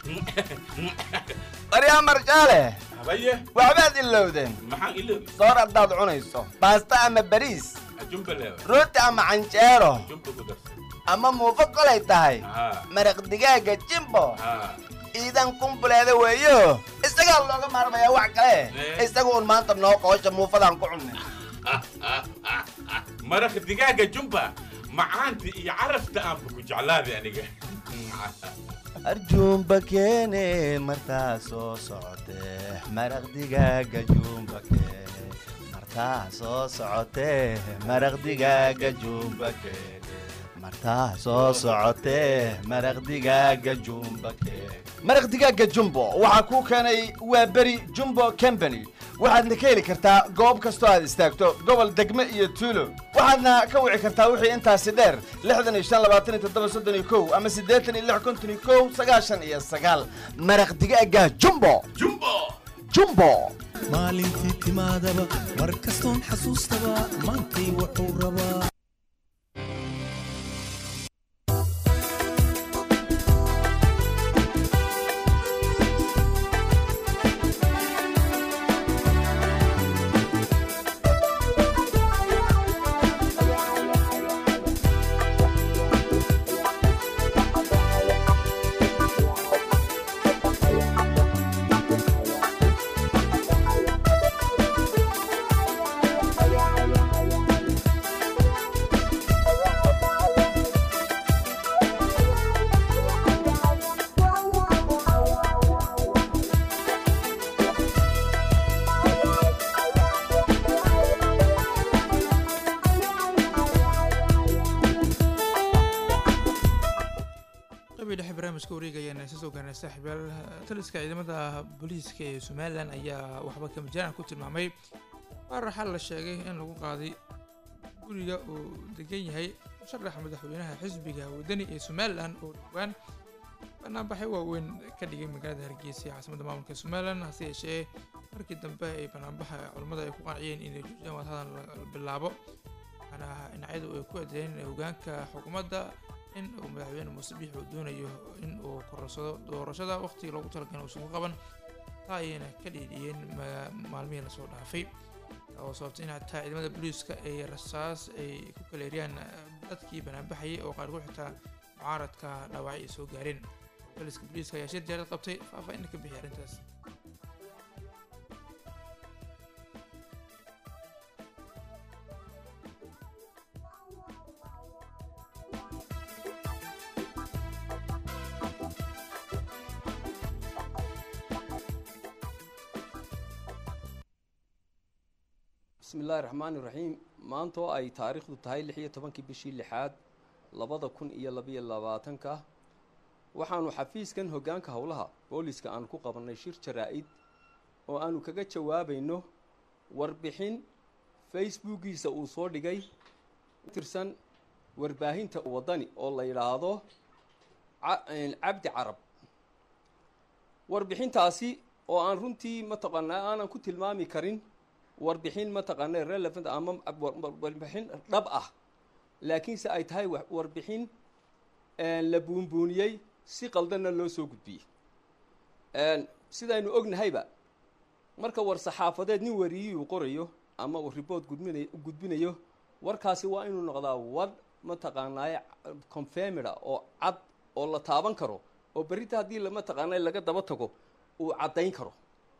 waryaa marjaale habaye waxbaad ilowdeen maxaan iloobi soor haddaad cunayso baasta ama bariis jumba leewa rooti ama canjeero jumba ku darsa ama muufo kolay tahay haa maraq digaaga jimbo haa ciidan kumbuleeda weeyo isagaa looga maarmayaa wax kale isaga un maanta noo qoosha muufadaan ku cunnay maraq digaaga jumba macaanta iyo carafta aanba ku jeclaaday aniga arjuumba keene martaa soo socotee maraq digaaga juumba keene martaa soo socotee maraq digaaga juumba keene martaa soo socotee maraq digaaga juumba keene maraq digaaga jumbo waxaa kuu keenay waa beri jumbo company waxaadna ka heli kartaa goob kastoo aad istaagto gobol degme iyo tuulo waxaadna ka wici kartaa wixii intaasi dheer lixdan iyo shan labaatan iyo toddoba soddon iyo kow ama siddeetan iyo lix konton iyo kow sagaashan iyo sagaal maraq digaaga jumbo jumbo jumbo maalintii timaadaba mar kastoon xasuustaba maantay wuxuu rabaa qabii dhexe barnaamijka wareega ayaana isa soo gaarnay saaxiibayaal taliska ciidamada booliiska ee somalilan ayaa waxba kama jiraan ku tilmaamay warar xal la sheegay in lagu qaaday guriga uu degan yahay musharaxa madaxweynaha xisbiga wadani ee somalilan oo dhowaan banaanbaxyo waaweyn ka dhigay magaalada hargeysa ee caasimadda maamulka somalilan hase yeeshee markii dambe ay banaanbaxa culammada ay ku qanciyeen inay joojiyaan wadhadan la bilaabo waxaana dhinacyadu ay ku eedeeyeen hogaanka xukuumadda in uu madaxweyne muuse biix uu doonayo in uu kororsado doorashada waqtigii loogu talagalay uusan ku qaban taa ayayna ka dhiidhiyeen ma- maalmihii lasoo dhaafay oo sababtay in hataa ciidamada booliiska ay rasaas ay ku kala eriyaan dadkii banaanbaxayay oo qaarkood xitaa mucaaradka dhaawacyo ay soo gaareen booliiska booliiska ayaa shir diyaarad qabtay faahfaahin ka bixiyay arrintaas bismi illaahi raxmaani raxiim maanta oo ay taariikhdu tahay lix iyo tobankii bishii lixaad labada kun iyo labayo labaatanka waxaanu xafiiskan hoggaanka howlaha booliska aanu ku qabannay shir jaraa-id oo aanu kaga jawaabayno warbixin facebookiisa uu soo dhigay tirsan warbaahinta waddani oo la yidhaahdo ca- cabdi carab warbixintaasi oo aan runtii mataqaanaa aanan ku tilmaami karin warbixin mataqaana relevant ama warbixin dhab ah laakiinse ay tahay wa- warbixin la buunbuuniyey si qaldanna loo soo gudbiyey sidaynu ognahayba marka war saxaafadeed nin wariyiyuu qorayo ama uu report gudbinay gudbinayo warkaasi waa inuu noqdaa war mataqaanaaye confirmida oo cad oo la taaban karo oo berrita haddii la mataqaanaa laga daba tago uu caddayn karo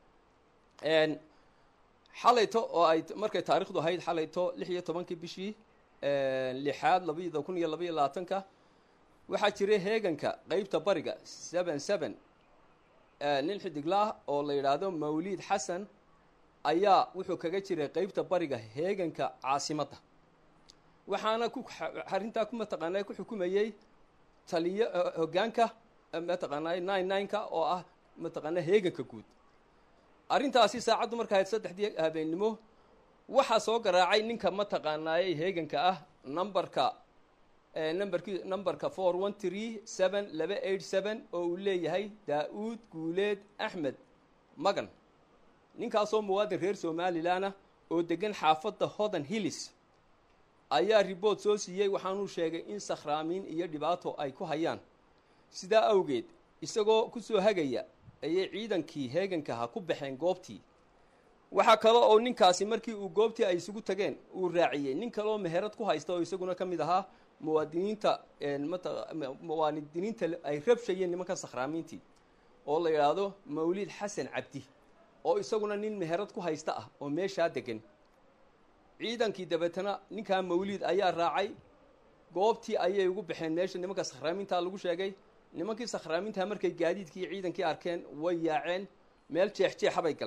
xalayto oo ay markay taarikhdu ahayd xalayto lix iyo tobankii bishii lixaad labada kun iyo labaiyo labaatanka waxaa jiray heeganka qeybta bariga seven seven nin xidiglaah oo la yidhaahdo mawliid xasan ayaa wuxuu kaga jiray qeybta bariga heeganka caasimadda waxaana ku arrintaa ku mataqaanaa ku xukumayey taliyo hoggaanka mataqaanaa nine nine-ka oo ah mataqaanaa heeganka guud arrintaasi saacaddu marka ahayd saddexdii habeennimo waxaa soo garaacay ninka mataqaanaayey heeganka ah numberka numberki numberka four one three seven laba eight seven oo uu leeyahay daa-uud guuleed axmed magan ninkaasoo muwaadin reer somalilanah oo degan xaafadda hodan hillis ayaa riboort soo siiyey waxaanuu sheegay in sakhraamiin iyo dhibaato ay ku hayaan sidaa awgeed isagoo ku soo hagaya ayay ciidankii heeganka ha ku baxeen goobtii waxaa kale oo ninkaasi markii uu goobtii ay isugu tageen uu raaciyey nin kale oo meherad ku haysta oo isaguna ka mid ahaa muwaadiniinta mata muwaadiniinta ay rabshayeen nimanka sakhraamiintii oo la yidhaahdo mawlid xasan cabdi oo isaguna nin meherad ku haysta ah oo meeshaa degan ciidankii dabeetana ninkaa mawlid ayaa raacay goobtii ayay ugu baxeen meesha nimanka sakhraamintaa lagu sheegay nimankii sakhraamintaa markay gaadiidkii iyo ciidankii arkeen way yaaceen meel jeexjeexa bay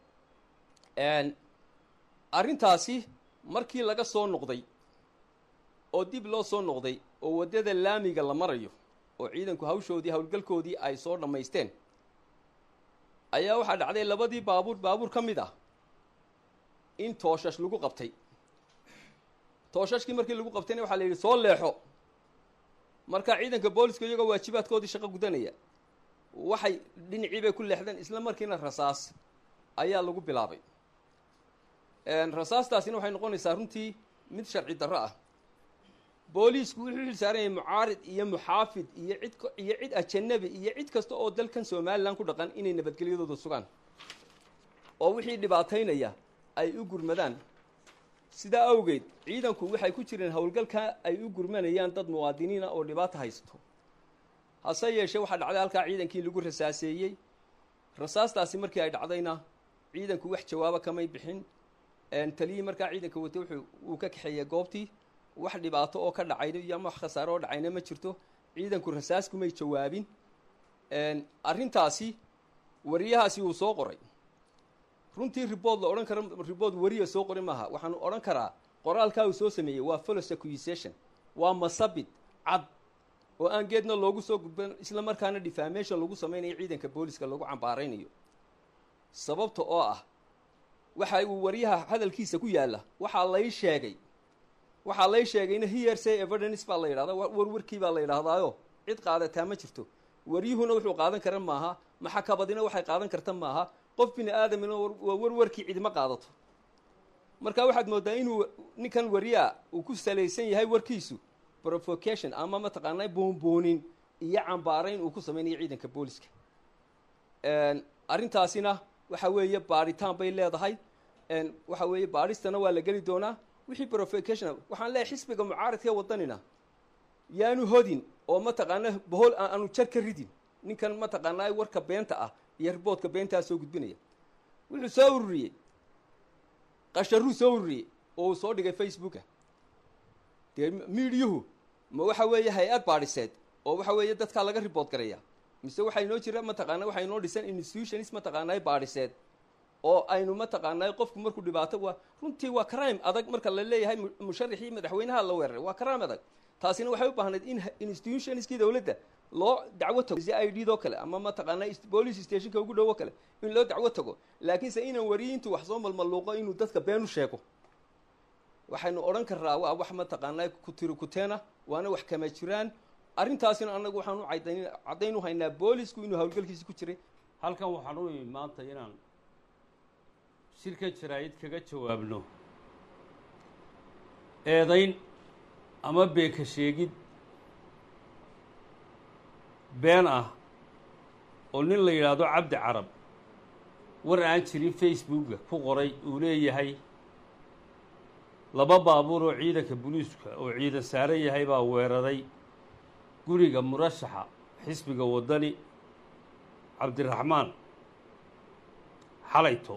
galeen arrintaasi markii laga soo noqday oo dib loo soo noqday oo waddada laamiga la marayo oo ciidanku hawshoodii howlgalkoodii ay soo dhammaysteen ayaa waxaa dhacday labadii baabuur baabuur ka mid ah in tooshash lagu qabtay tooshashkii markii lagu qabtayna waxaa la yidhi soo leexo marka ciidanka booliska iyagoo waajibaadkoodii shaqo gudanaya waxay dhinacii bay ku leexdeen isla markiina rasaas ayaa lagu bilaabay rasaastaasina waxay noqonaysaa runtii mid sharci darro ah booliisku wuxuu xil saaran yahay mucaarid iyo muxaafid iyo cid iyo cid ajanabi iyo cid kasta oo dalkan somalilan ku dhaqan inay nabadgelyadooda sugaan oo wixii dhibaataynaya ay u gurmadaan sidaa awgeed ciidanku waxay ku jireen howlgalka ay u gurmanayaan dad muwaadiniina oo dhibaato haysto hase yeeshee waxaa dhacday halkaa ciidankii lagu rasaaseeyey rasaastaasi markii ay dhacdayna ciidanku wax jawaabo kamay bixin taliyii markaa ciidanka watay wuxuu uu ka kaxeeyey goobtii wax dhibaato oo ka dhacayna iyo ama wax khasaaro oo dhacayna ma jirto ciidanku rasaas kumay jawaabin arrintaasi wariyahaasi uu soo qoray runtii ribood la odhan karo ribood wariya soo qori maaha waxaanu odhan karaa qoraalkaa uu soo sameeyey waa folos accusation waa masabid cad oo aan geedna loogu soo gudban isla markaana defamation lagu samaynayo ciidanka booliska lagu cambaaraynayo sababta oo ah waxa uu waryaha hadalkiisa ku yaalla waxaa lay sheegay waxaa lay sheegayna hearsay evidence baa la yidhahdaa warwarkii baa la yidhaahdaayo cid qaadataa ma jirto waryuhuna wuxuu qaadan kara maaha maxakabadina waxay qaadan karta maaha qof bini aadamina waa warwarkii cidima qaadato marka waxaad moodaa inuu ninkan waryaa uu ku salaysan yahay warkiisu provocation ama mataqaanaa boonboonin iyo cambaarayn uu ku samaynayo ciidanka booliska arrintaasina waxa weeye baadhitaan bay leedahay waxa weeye baadhistana waa la geli doonaa wixii provocation waxaan leeyahay xisbiga mucaaradka wadanina yaanu hodin oo mataqaanaa bohol aanu jar ka ridin ninkan mataqaanaa warka beenta ah iyo riboodka beentaa soo gudbinaya wuxuu soo ururiyey qasharuu soo ururiyey oo uu soo dhigay facebooka dee miidiyuhu ma waxa weeye hay-ad baadhiseed oo waxa weeye dadkaa laga ribood garaya mise waxaa inoo jira mataqaana waxaa inoo dhisan institutions mataqaanaa baadhiseed oo aynu mataqaanaa qofku markuu dhibaato waa runtii waa crime adag marka la leeyahay musharaxii madaxweynaha la weeraray waa crime adag taasina waxay u baahnayd in institutionskii dowladda loo dacwo tago si i d doo kale ama mataqaanaa police stationka ugu dhowo kale in loo dacwo tago laakiinse inaan wariyintu wax soo malmaluuqo inuu dadka been u sheego waxaynu odhan karraa waa wax mataqaanaa kutiri kuteena waana wax kama jiraan arrintaasina annagu waxaan u cadayn caddayn u haynaa boolisku inuu howlgalkiisi ku jiray halkan waxaan u imi maanta inaan shirka jaraa'id kaga jawaabno eedayn ama beeka sheegid been ah oo nin la yidhaahdo cabdi carab war aan jirin facebooka ku qoray uu leeyahay laba baabuur oo ciidanka buliiska oo ciidan saaran yahay baa weeraray guriga murashaxa xisbiga waddani cabdiraxmaan xalayto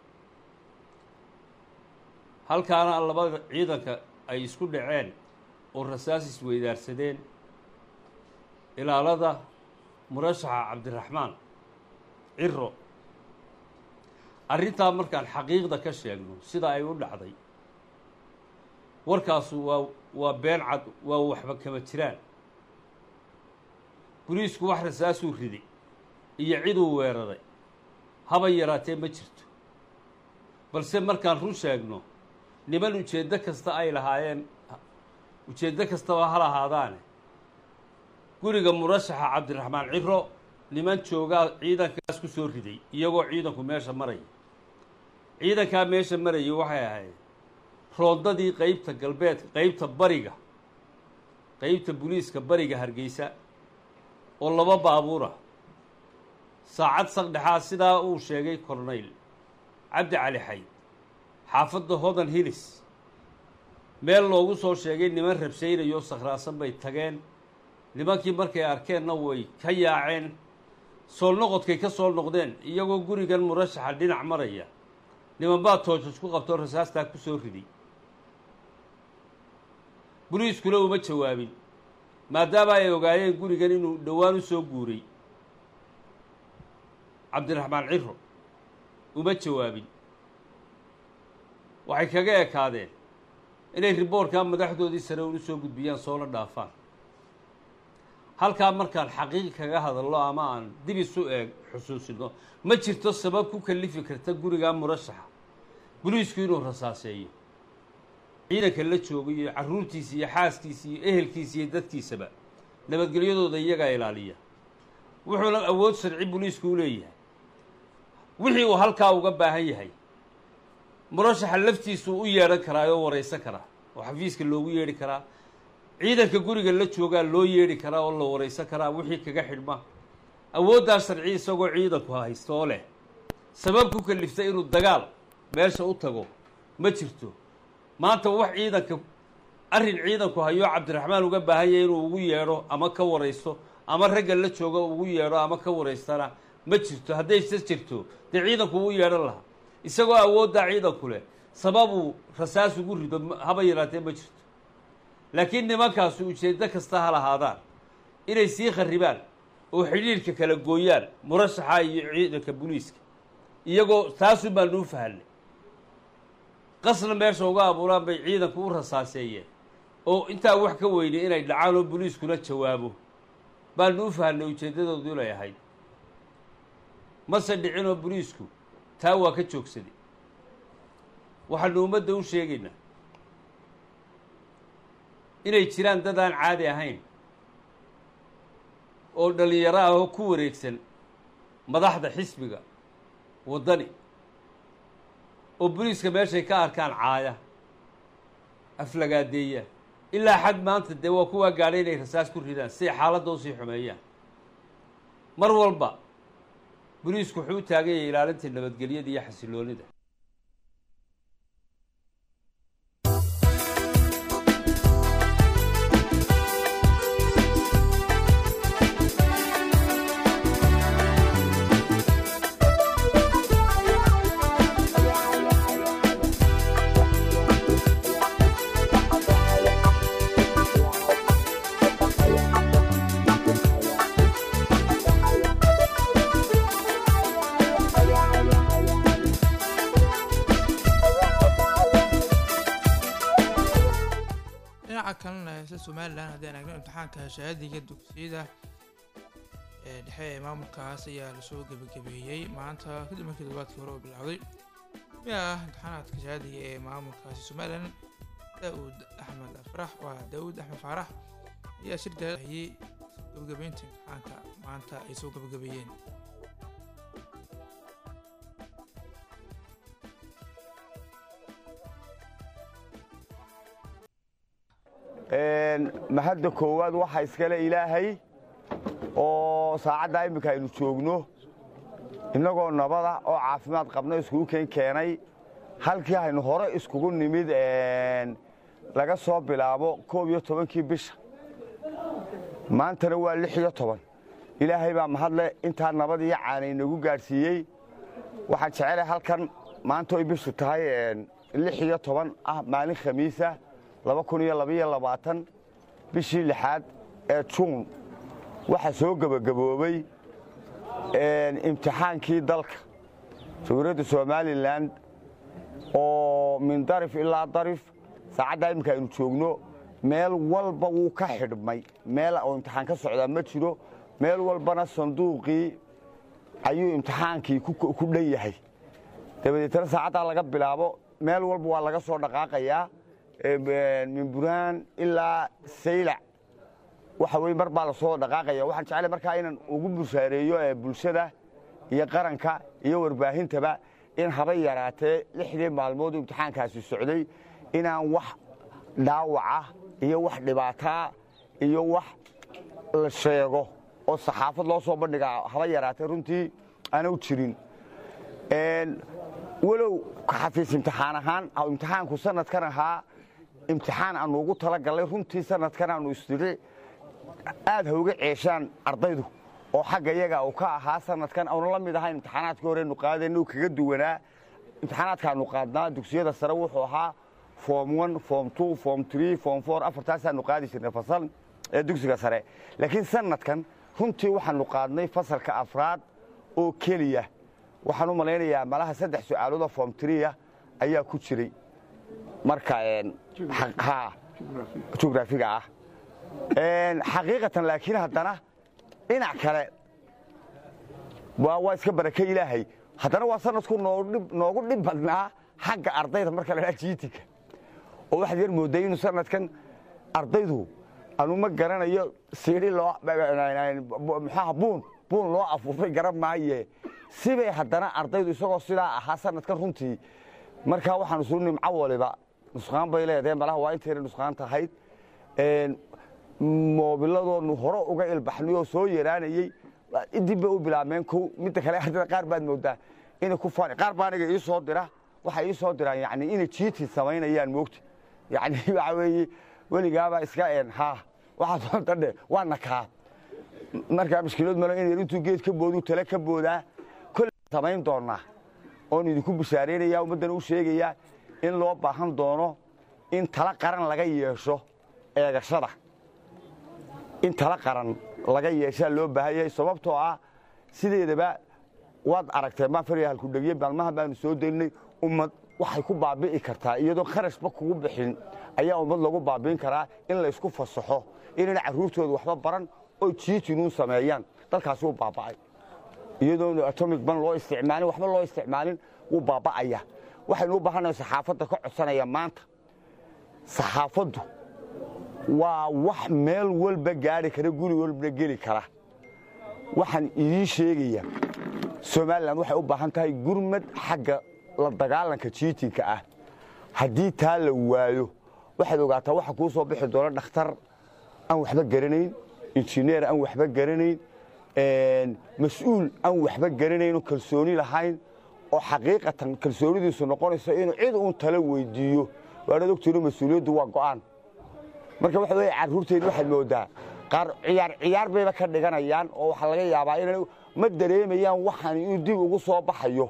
halkaana labada ciidanka ay isku dhaceen oo rasaas isweydaarsadeen ilaalada murashaxa cabdiraxmaan ciro arrintaa markaan xaqiiqda ka sheegno sida ay u dhacday warkaasu waa waa been cad waa waxba kama jiraan boliisku wax rasaasuu riday iyo ciduu weeraray haba yaraatee ma jirto balse markaan run sheegno niman ujeeddo kasta ay lahaayeen ujeeddo kastaba ha lahaadaane guriga murashaxa cabdiraxmaan ciro niman joogaa ciidankaas ku soo riday iyagoo ciidanku meesha maraya ciidankaa meesha marayay waxay ahayd roondadii qeybta galbeed qeybta bariga qeybta buliiska bariga hargeysa oo laba baabuura saacad saqdhexaa sidaa uu sheegay kornayl cabdi cali xayd xaafadda hodan hilis meel loogu soo sheegay niman rabsaynayo sakhraasan bay tageen nimankii markay arkeenna way ka yaaceen soo noqodkay ka soo noqdeen iyagoo gurigan murashaxa dhinac maraya niman baa toojos ku qabtoo rasaastaa ku soo riday boliiskuna uma jawaabin maadaama ay ogaayeen gurigan inuu dhowaan u soo guuray cabdiraxmaan ciro uma jawaabin waxay kaga ekaadeen inay riboorkaa madaxdoodii sare unu soo gudbiyaan soona dhaafaan halkaa markaan xaqiiq kaga hadallo ama aan dib isu eeg xusuusino ma jirto sabab ku kalifi karta gurigaa murashaxa boliisku inuu rasaaseeyo ciidanka la joogo iyo carruurtiisa iyo xaaskiisa iyo ehelkiisa iyo dadkiisaba nabadgelyadooda iyagaa ilaaliya wuxuuna awood sharci boliisku u leeyahay wixii uu halkaa uga baahan yahay murashaxa laftiisuu u yeedhan karaa oo waraysan karaa oo xafiiska loogu yeedhi karaa ciidanka guriga la joogaa loo yeedhi karaa oo la waraysan karaa wixii kaga xidhma awooddaa sharci isagoo ciidanku haysto oo leh sabab ku kalifta inuu dagaal meesha u tago ma jirto maanta wax ciidanka arrin ciidanku hayoo cabdiraxmaan uga baahan yahay inuu ugu yeedho ama ka waraysto ama ragga la jooga ugu yeedho ama ka waraystana ma jirto haddayse jirto dee ciidanku uu yeedhan lahaa isagoo awooddaa ciidanku leh sababuu rasaas ugu rido haba yaraatee ma jirto laakiin nimankaasi ujeeddo kasta ha lahaadaan inay sii kharribaan oo xidhiirhka kala gooyaan murashaxa iyo ciidanka boliiska iyagoo taasun baanu u fahanay qasna meesha uga abuuraan bay ciidanku u rasaaseeyeen oo intaa wax ka weynay inay dhacaan oo boliiskuna jawaabo baanu u fahanay ujeeddadoodu inay ahayd mase dhicin oo boliisku taa waa ka joogsaday waxaanu ummadda u sheegaynaa inay jiraan dad aan caadi ahayn oo dhallinyaro ah oo ku wareegsan madaxda xisbiga waddani oo boliiska meeshay ka arkaan caaya aflagaadeeya ilaa xad maanta dee waa kuwaa gaadhay inay rasaas ku ridaan siay xaaladda usii xumeeyaan mar walba boliisku wuxuu u taagan yahay ilaalinta nabadgelyada iyo xasiloonida dhinaca kalena heese somalilan haddii aan eegno imtixaanka shahaadiga dugsiyada ee dhexe ee maamulkaas ayaa lasoo gebagabeeyey maanta kadib markii toddobaadkii hore oo bilowday miya ah imtixaanaadka shahaadiga ee maamulkaasi somalilan daawud axmed afrax waa daawud axmed faarax ayaa shir daahiyey gebagabeynta imtixaanka maanta ay soo gebagabeeyeen mahadda koowaad waxaa iskale ilaahay oo saacaddaa imminka aynu joogno innagoo nabada oo caafimaad qabno iskugu keen keenay halkii haynu hore iskugu nimid laga soo bilaabo koob iyo tobankii bisha maantana waa lix iyo toban ilaahay baa mahadle intaa nabad iyo caana inagu gaadhsiiyey waxaan jecelahay halkan maanta oy bishu tahay lix iyo toban ah maalin khamiisa laba kun iyo labaiyo labaatan bishii lixaad ee juun waxaa soo gebagaboobay imtixaankii dalka jawladda somalilan oo min darif ilaa darif saacaddaa imminka aynu joogno meel walba wuu ka xidhmay meel oo imtixaan ka socdaa ma jiro meel walbana sanduuqii ayuu imtixaankii ku dhan yahay dabadeetana saacaddaa laga bilaabo meel walba waa laga soo dhaqaaqayaa min burhaan ilaa saylac waxa weye mar baa lasoo dhaqaaqaya waxaan jeclay markaa inaan ugu bushaareeyo bulshada iyo qaranka iyo warbaahintaba in haba yaraatee lixdii maalmood imtixaankaasi socday inaan wax dhaawaca iyo wax dhibaataa iyo wax la sheego oo saxaafad loo soo bandhigaa haba yaraatee runtii aana u jirin walow xafiis imtixaan ahaan imtixaanku sanadkan ahaa imtixaan aanu ugu talagallay runtii sanadkan aanu isdiri aad ha uga ceeshaan ardaydu oo xagga iyaga uu ka ahaa sanadkan aanu la mid ahayn imtixaanaadkii horenu qaadayna uu kaga duwanaa imtixaanaadkaanu qaadnaa dugsiyada sare wuxuu ahaa form one form two form three form four afartaasaanu qaadi jirnay fasal ee dugsiga sare laakiin sanadkan runtii waxaanu qaadnay fasalka afraad oo keliya waxaan u malaynayaa malaha saddex su-aaloodoo form tria ayaa ku jiray marka jugraafiga ah xaqiiqatan laakiin haddana dhinac kale waa iska barake ilaahay haddana waa sanadku noogu dhib badnaa xagga ardayda marka la dhaa jiitinka oo waxaad yar mooday inuu sanadkan ardaydu anu ma garanayo siidhi loo muxuaha buun buun loo afuufay garan maaye sibay haddana ardaydu isagoo sidaa ahaa sanadkan runtii markaa waxaan isu nimco waliba nusqaan bay leedahay malaha waa intayna nusqaan tahayd moobiladoonu hore uga ilbaxnay oo soo yaraanayey dib bay u bilaabmeen kow midda kale ardayda qaar baad moodaa inay ku faani qaar baa aniga ii soo dira waxay ii soo diraan yani inay jiitin samaynayaan moogta yani waxa weeye weligaabaa iska een haa waxaad doonta dhe waa nakaa markaa mushkilood malo in intuu geed ka boodu tale ka boodaa kolle samayn doonaa oon idinku bishaaraynaya ummaddana u sheegayaa in loo baahan doono in tala qaran laga yeesho eegashada in tala qaran laga yeeshaa loo baahan yahay sababtoo ah sideedaba waad aragtee maa farya halkudhegiye maalmaha baanu soo daynay ummad waxay ku baabi'i kartaa iyadoo kharashba kugu bixin ayaa ummad lagu baabi'in karaa in laysku fasaxo inayna carruurtooda waxba baran oo jiitinuun sameeyaan dalkaasi wuu baaba'ay iyadoonu atomic ban loo isticmaalin waxba loo isticmaalin wuu baaba'aya waxaynu u baahannahay saxaafadda ka codsanaya maanta saxaafaddu waa wax meel walba gaari kara guri walbana geli kara waxaan idiin sheegaya somalilan waxay u baahan tahay gurmad xagga la dagaalanka jiitinka ah haddii taa la waayo waxaad ogaataa waxa kuu soo bixi doona dhakhtar aan waxba garanayn injineer aan waxba garanayn mas-uul aan waxba garanayn oo kalsooni lahayn oo xaqiiqatan kalsoonidiisu noqonayso inuu cid uun tala weydiiyo waanaad ogtiino mas-uuliyaddu waa go'aan marka waxa weeye carruurteenna waxaad moodaa qaar ciyaar ciyaar bayba ka dhiganayaan oo waxaa laga yaabaa inay ma dareemayaan waxaan inuu dib ugu soo baxayo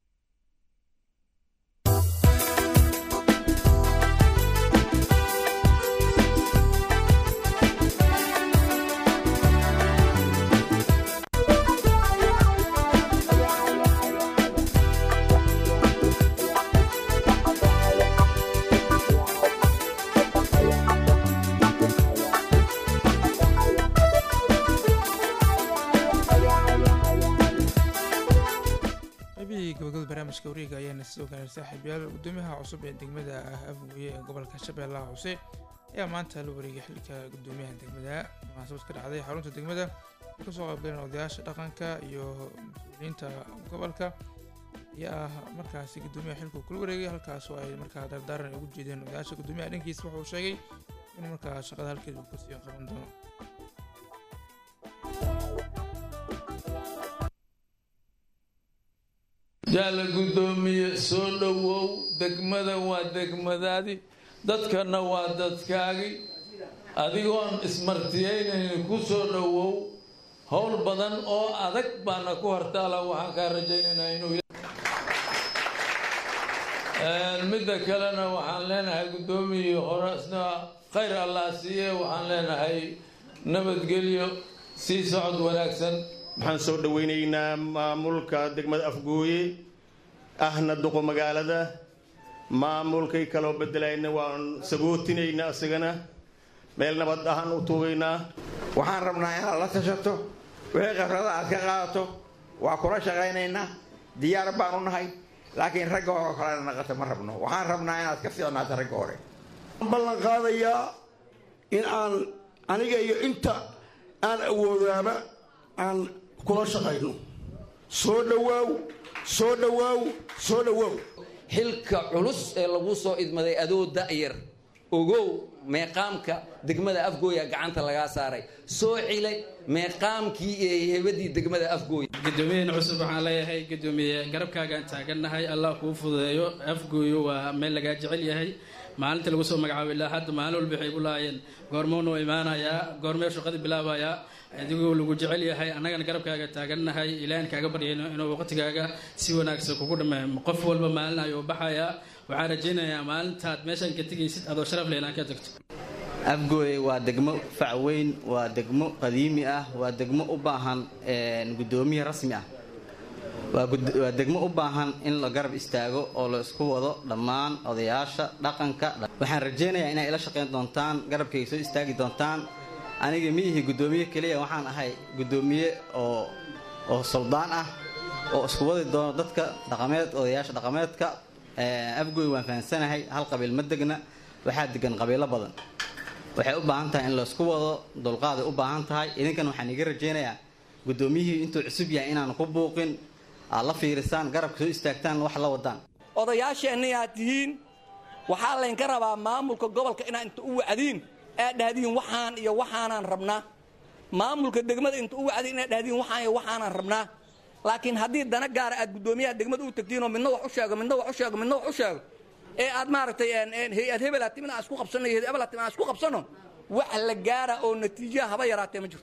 qaybihii gabagabada barnaamijka wareega ayaana sidoo kale saaxiibyaal gudoomiyaha cusub ee degmada ah afguye ee gobolka shabeellaha hoose ayaa maanta la wareegay xilka gudoomiyaha degmada munaasabad ka dhacday xarunta degmada ay kasoo qaybgaleen odayaasha dhaqanka iyo mas-uuliyiinta gobolka ayaa ah markaasi gudoomiyaha xilku kula wareegay halkaas oo ay markaa dardaaran ugu jeedeen odayaasha gudoomiyaha dhankiisa wuxuu sheegay inuu markaa shaqada halkeeda uu kasii qaban doono jaala guddoomiye soo dhowow degmadan waa degmadaadi dadkana waa dadkaagi adigoon ismartiyaynayni ku soo dhowow howl badan oo adag baana ku hortaala waxaan kaa rajaynaynaa inuu midda kalena waxaan leenahay guddoomiye horesna khayr allah siiye waxaan leenahay nabadgelyo sii socod wanaagsan waxaan soo dhoweynaynaa maamulka degmada afgooye ahna duqo magaalada maamulkay kaloo bedelayna waan sagootinaynaa isagana meel nabad ahaan u tuugaynaa waxaan rabnaa inaad la tashato wixii khibrada aad ka qaadato waa kula shaqaynaynaa diyaar baanu nahay laakiin ragga hore oo kalena naqata ma rabno waxaan rabnaa inaad ka fiicnaato ragga hore ballan qaadayaa in aan aniga iyo inta aan awoodaaba aan kula shaqayno soo dhowaaw soo dhowaaw soo dhowaaw xilka culus ee lagu soo idmaday adoo da'yar ogow meeqaamka degmada afgooya gacanta lagaa saaray soo cilay meeqaamkii ee hebadii degmada afgooya gudoomiyaheena cusub waxaan leeyahay gudoomiye garabkaagaan taagannahay allah kuu fududeeyo afgooyo waa meel lagaa jecel yahay maalinta lagu soo magacaabo ilaa hadda maalin walba waxay ku lahaayeen goormoonu imaanayaa goormee shaqadii bilaabayaa adigoo lagu jecel yahay annagana garabkaaga taagannahay ilaahan kaaga baryayno inuu waqtigaaga si wanaagsan kugu dhammeeyo qof walba maalin ayuu baxayaa waxaan rajaynayaa maalintaad meeshaan ka tegaysid adoo sharaf leh inaan ka tagto afgooye waa degmo fac weyn waa degmo qadiimi ah waa degmo u baahan guddoomiye rasmi ah waa gud- waa degmo u baahan in la garab istaago oo la isku wado dhammaan odayaasha dhaqanka waxaan rajaynayaa inay ila shaqayn doontaan garabkay soo istaagi doontaan aniga ma ihi guddoomiye keliya waxaan ahay guddoomiye oo oo soldaan ah oo isku wadi doono dadka dhaqameed odayaasha dhaqameedka afgooy waan fahansanahay hal qabiil ma degna waxaa degan qabiilo badan waxay u baahan tahay in laysku wado dulqaaday u baahan tahay idinkan waxaan iga rajaynayaa guddoomiyihii intuu cusub yahay inaan ku buuqin aad la fiirisaan garabka soo istaagtaan wax la wadaan odayaasheenna aad tihiin waxaa laynka rabaa maamulka gobolka inaad inta u wacdiin aad dhahdiin waxaan iyo waxaanaan rabnaa maamulka degmada inta u wacdiin inaad dhahdiin waxaan iyo waxaanaan rabnaa laakiin haddii dana gaara aad guddoomiyaha degmada u tagtiinoo midna wax u sheego midna wax u sheego midna wax u sheego ee aad maaragtay hay-ad hebel aad timin aan isku qabsanno iyo hebel aad timin aan isku qabsanno wax la gaara oo natiijaha haba yaraatee ma jirto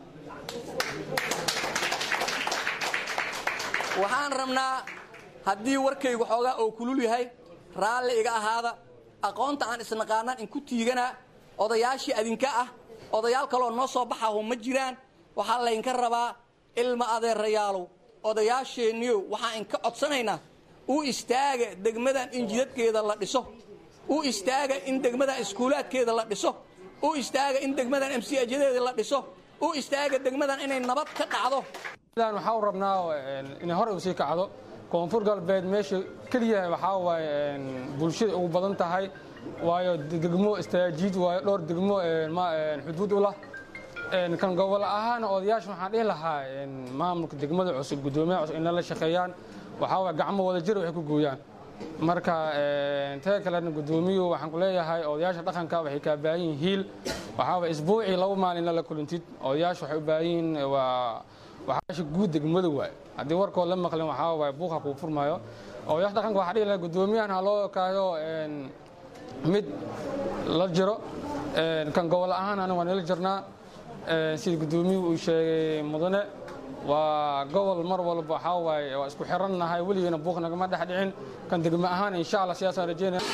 waxaan rabnaa haddii warkaygu xoogaa oo kulul yahay raalli iga ahaada aqoonta aan isnaqaanaan inku tiiganaa odayaashii adinka ah odayaal kaloo noo soo baxaho ma jiraan waxaa laynka rabaa ilma adeerayaalow odayaasheenniyow waxaan inka codsanaynaa u istaaga degmadan in jidadkeeda la dhiso u istaaga in degmadan iskuulaadkeeda la dhiso u istaaga in degmadan mcajadeeda la dhiso u istaaga degmadan inay nabad ka dhacdo sidaan waxaa u rabnaa inay hore u sii kacdo koonfur galbeed meesha keliya waxaa waaye bulshada ugu badan tahay waayo degmo istaajiid waayo dhowr degmo xuduud u lah kan gobol ahaan odayaasha waxaan dhihi lahaa maamulka degmada cusub guddoomiyaha cusub in lala shaqeeyaan waxaa waaye gacmo wada jir waxay ku gooyaan marka taga kalena guddoomiyuhu waxaan ku leeyahay odayaasha dhaqanka waxay kaa baahan yihiin hiil waxaa waaye isbuucii laba maalin lala kulintid odayaasha waxay u baahan yihiin waa waxaasha guud degmada waay haddii warkood la maqlin waxaa waaye buuqa kuu furmaayo odayaasha dhaqanka waxaa dhihi lahaa guddoomiyahan ha loo kaayo mid la jiro kan gobol ahaan aniga waan ila jirnaa sida guddoomiyuhu uu sheegay mudane waa gobol mar walba waxaa waaye waa isku xirannahay weligeena buuq nagama dhex dhicin kan degmo ahaan insha allah sidaasaan rajeynaya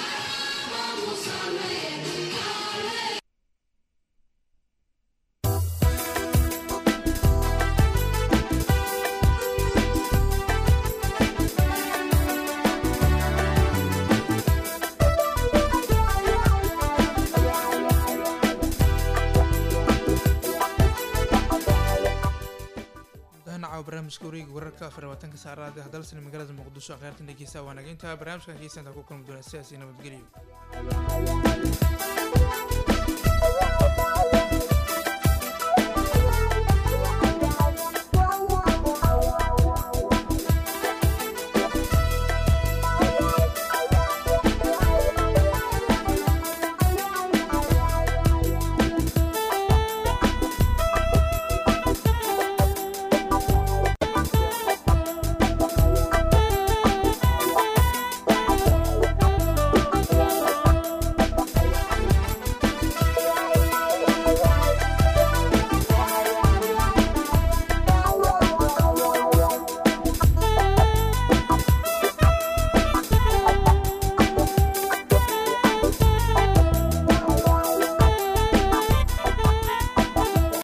dahanaca barnaamijka wareegi wararka afar labaatanka saacadaad hadalsan magaalada muqdisho akhyaartan dhegeysta waa nageynta barnaamijkan hegeysanta ku kulmi doona sidaasi nabadgelyo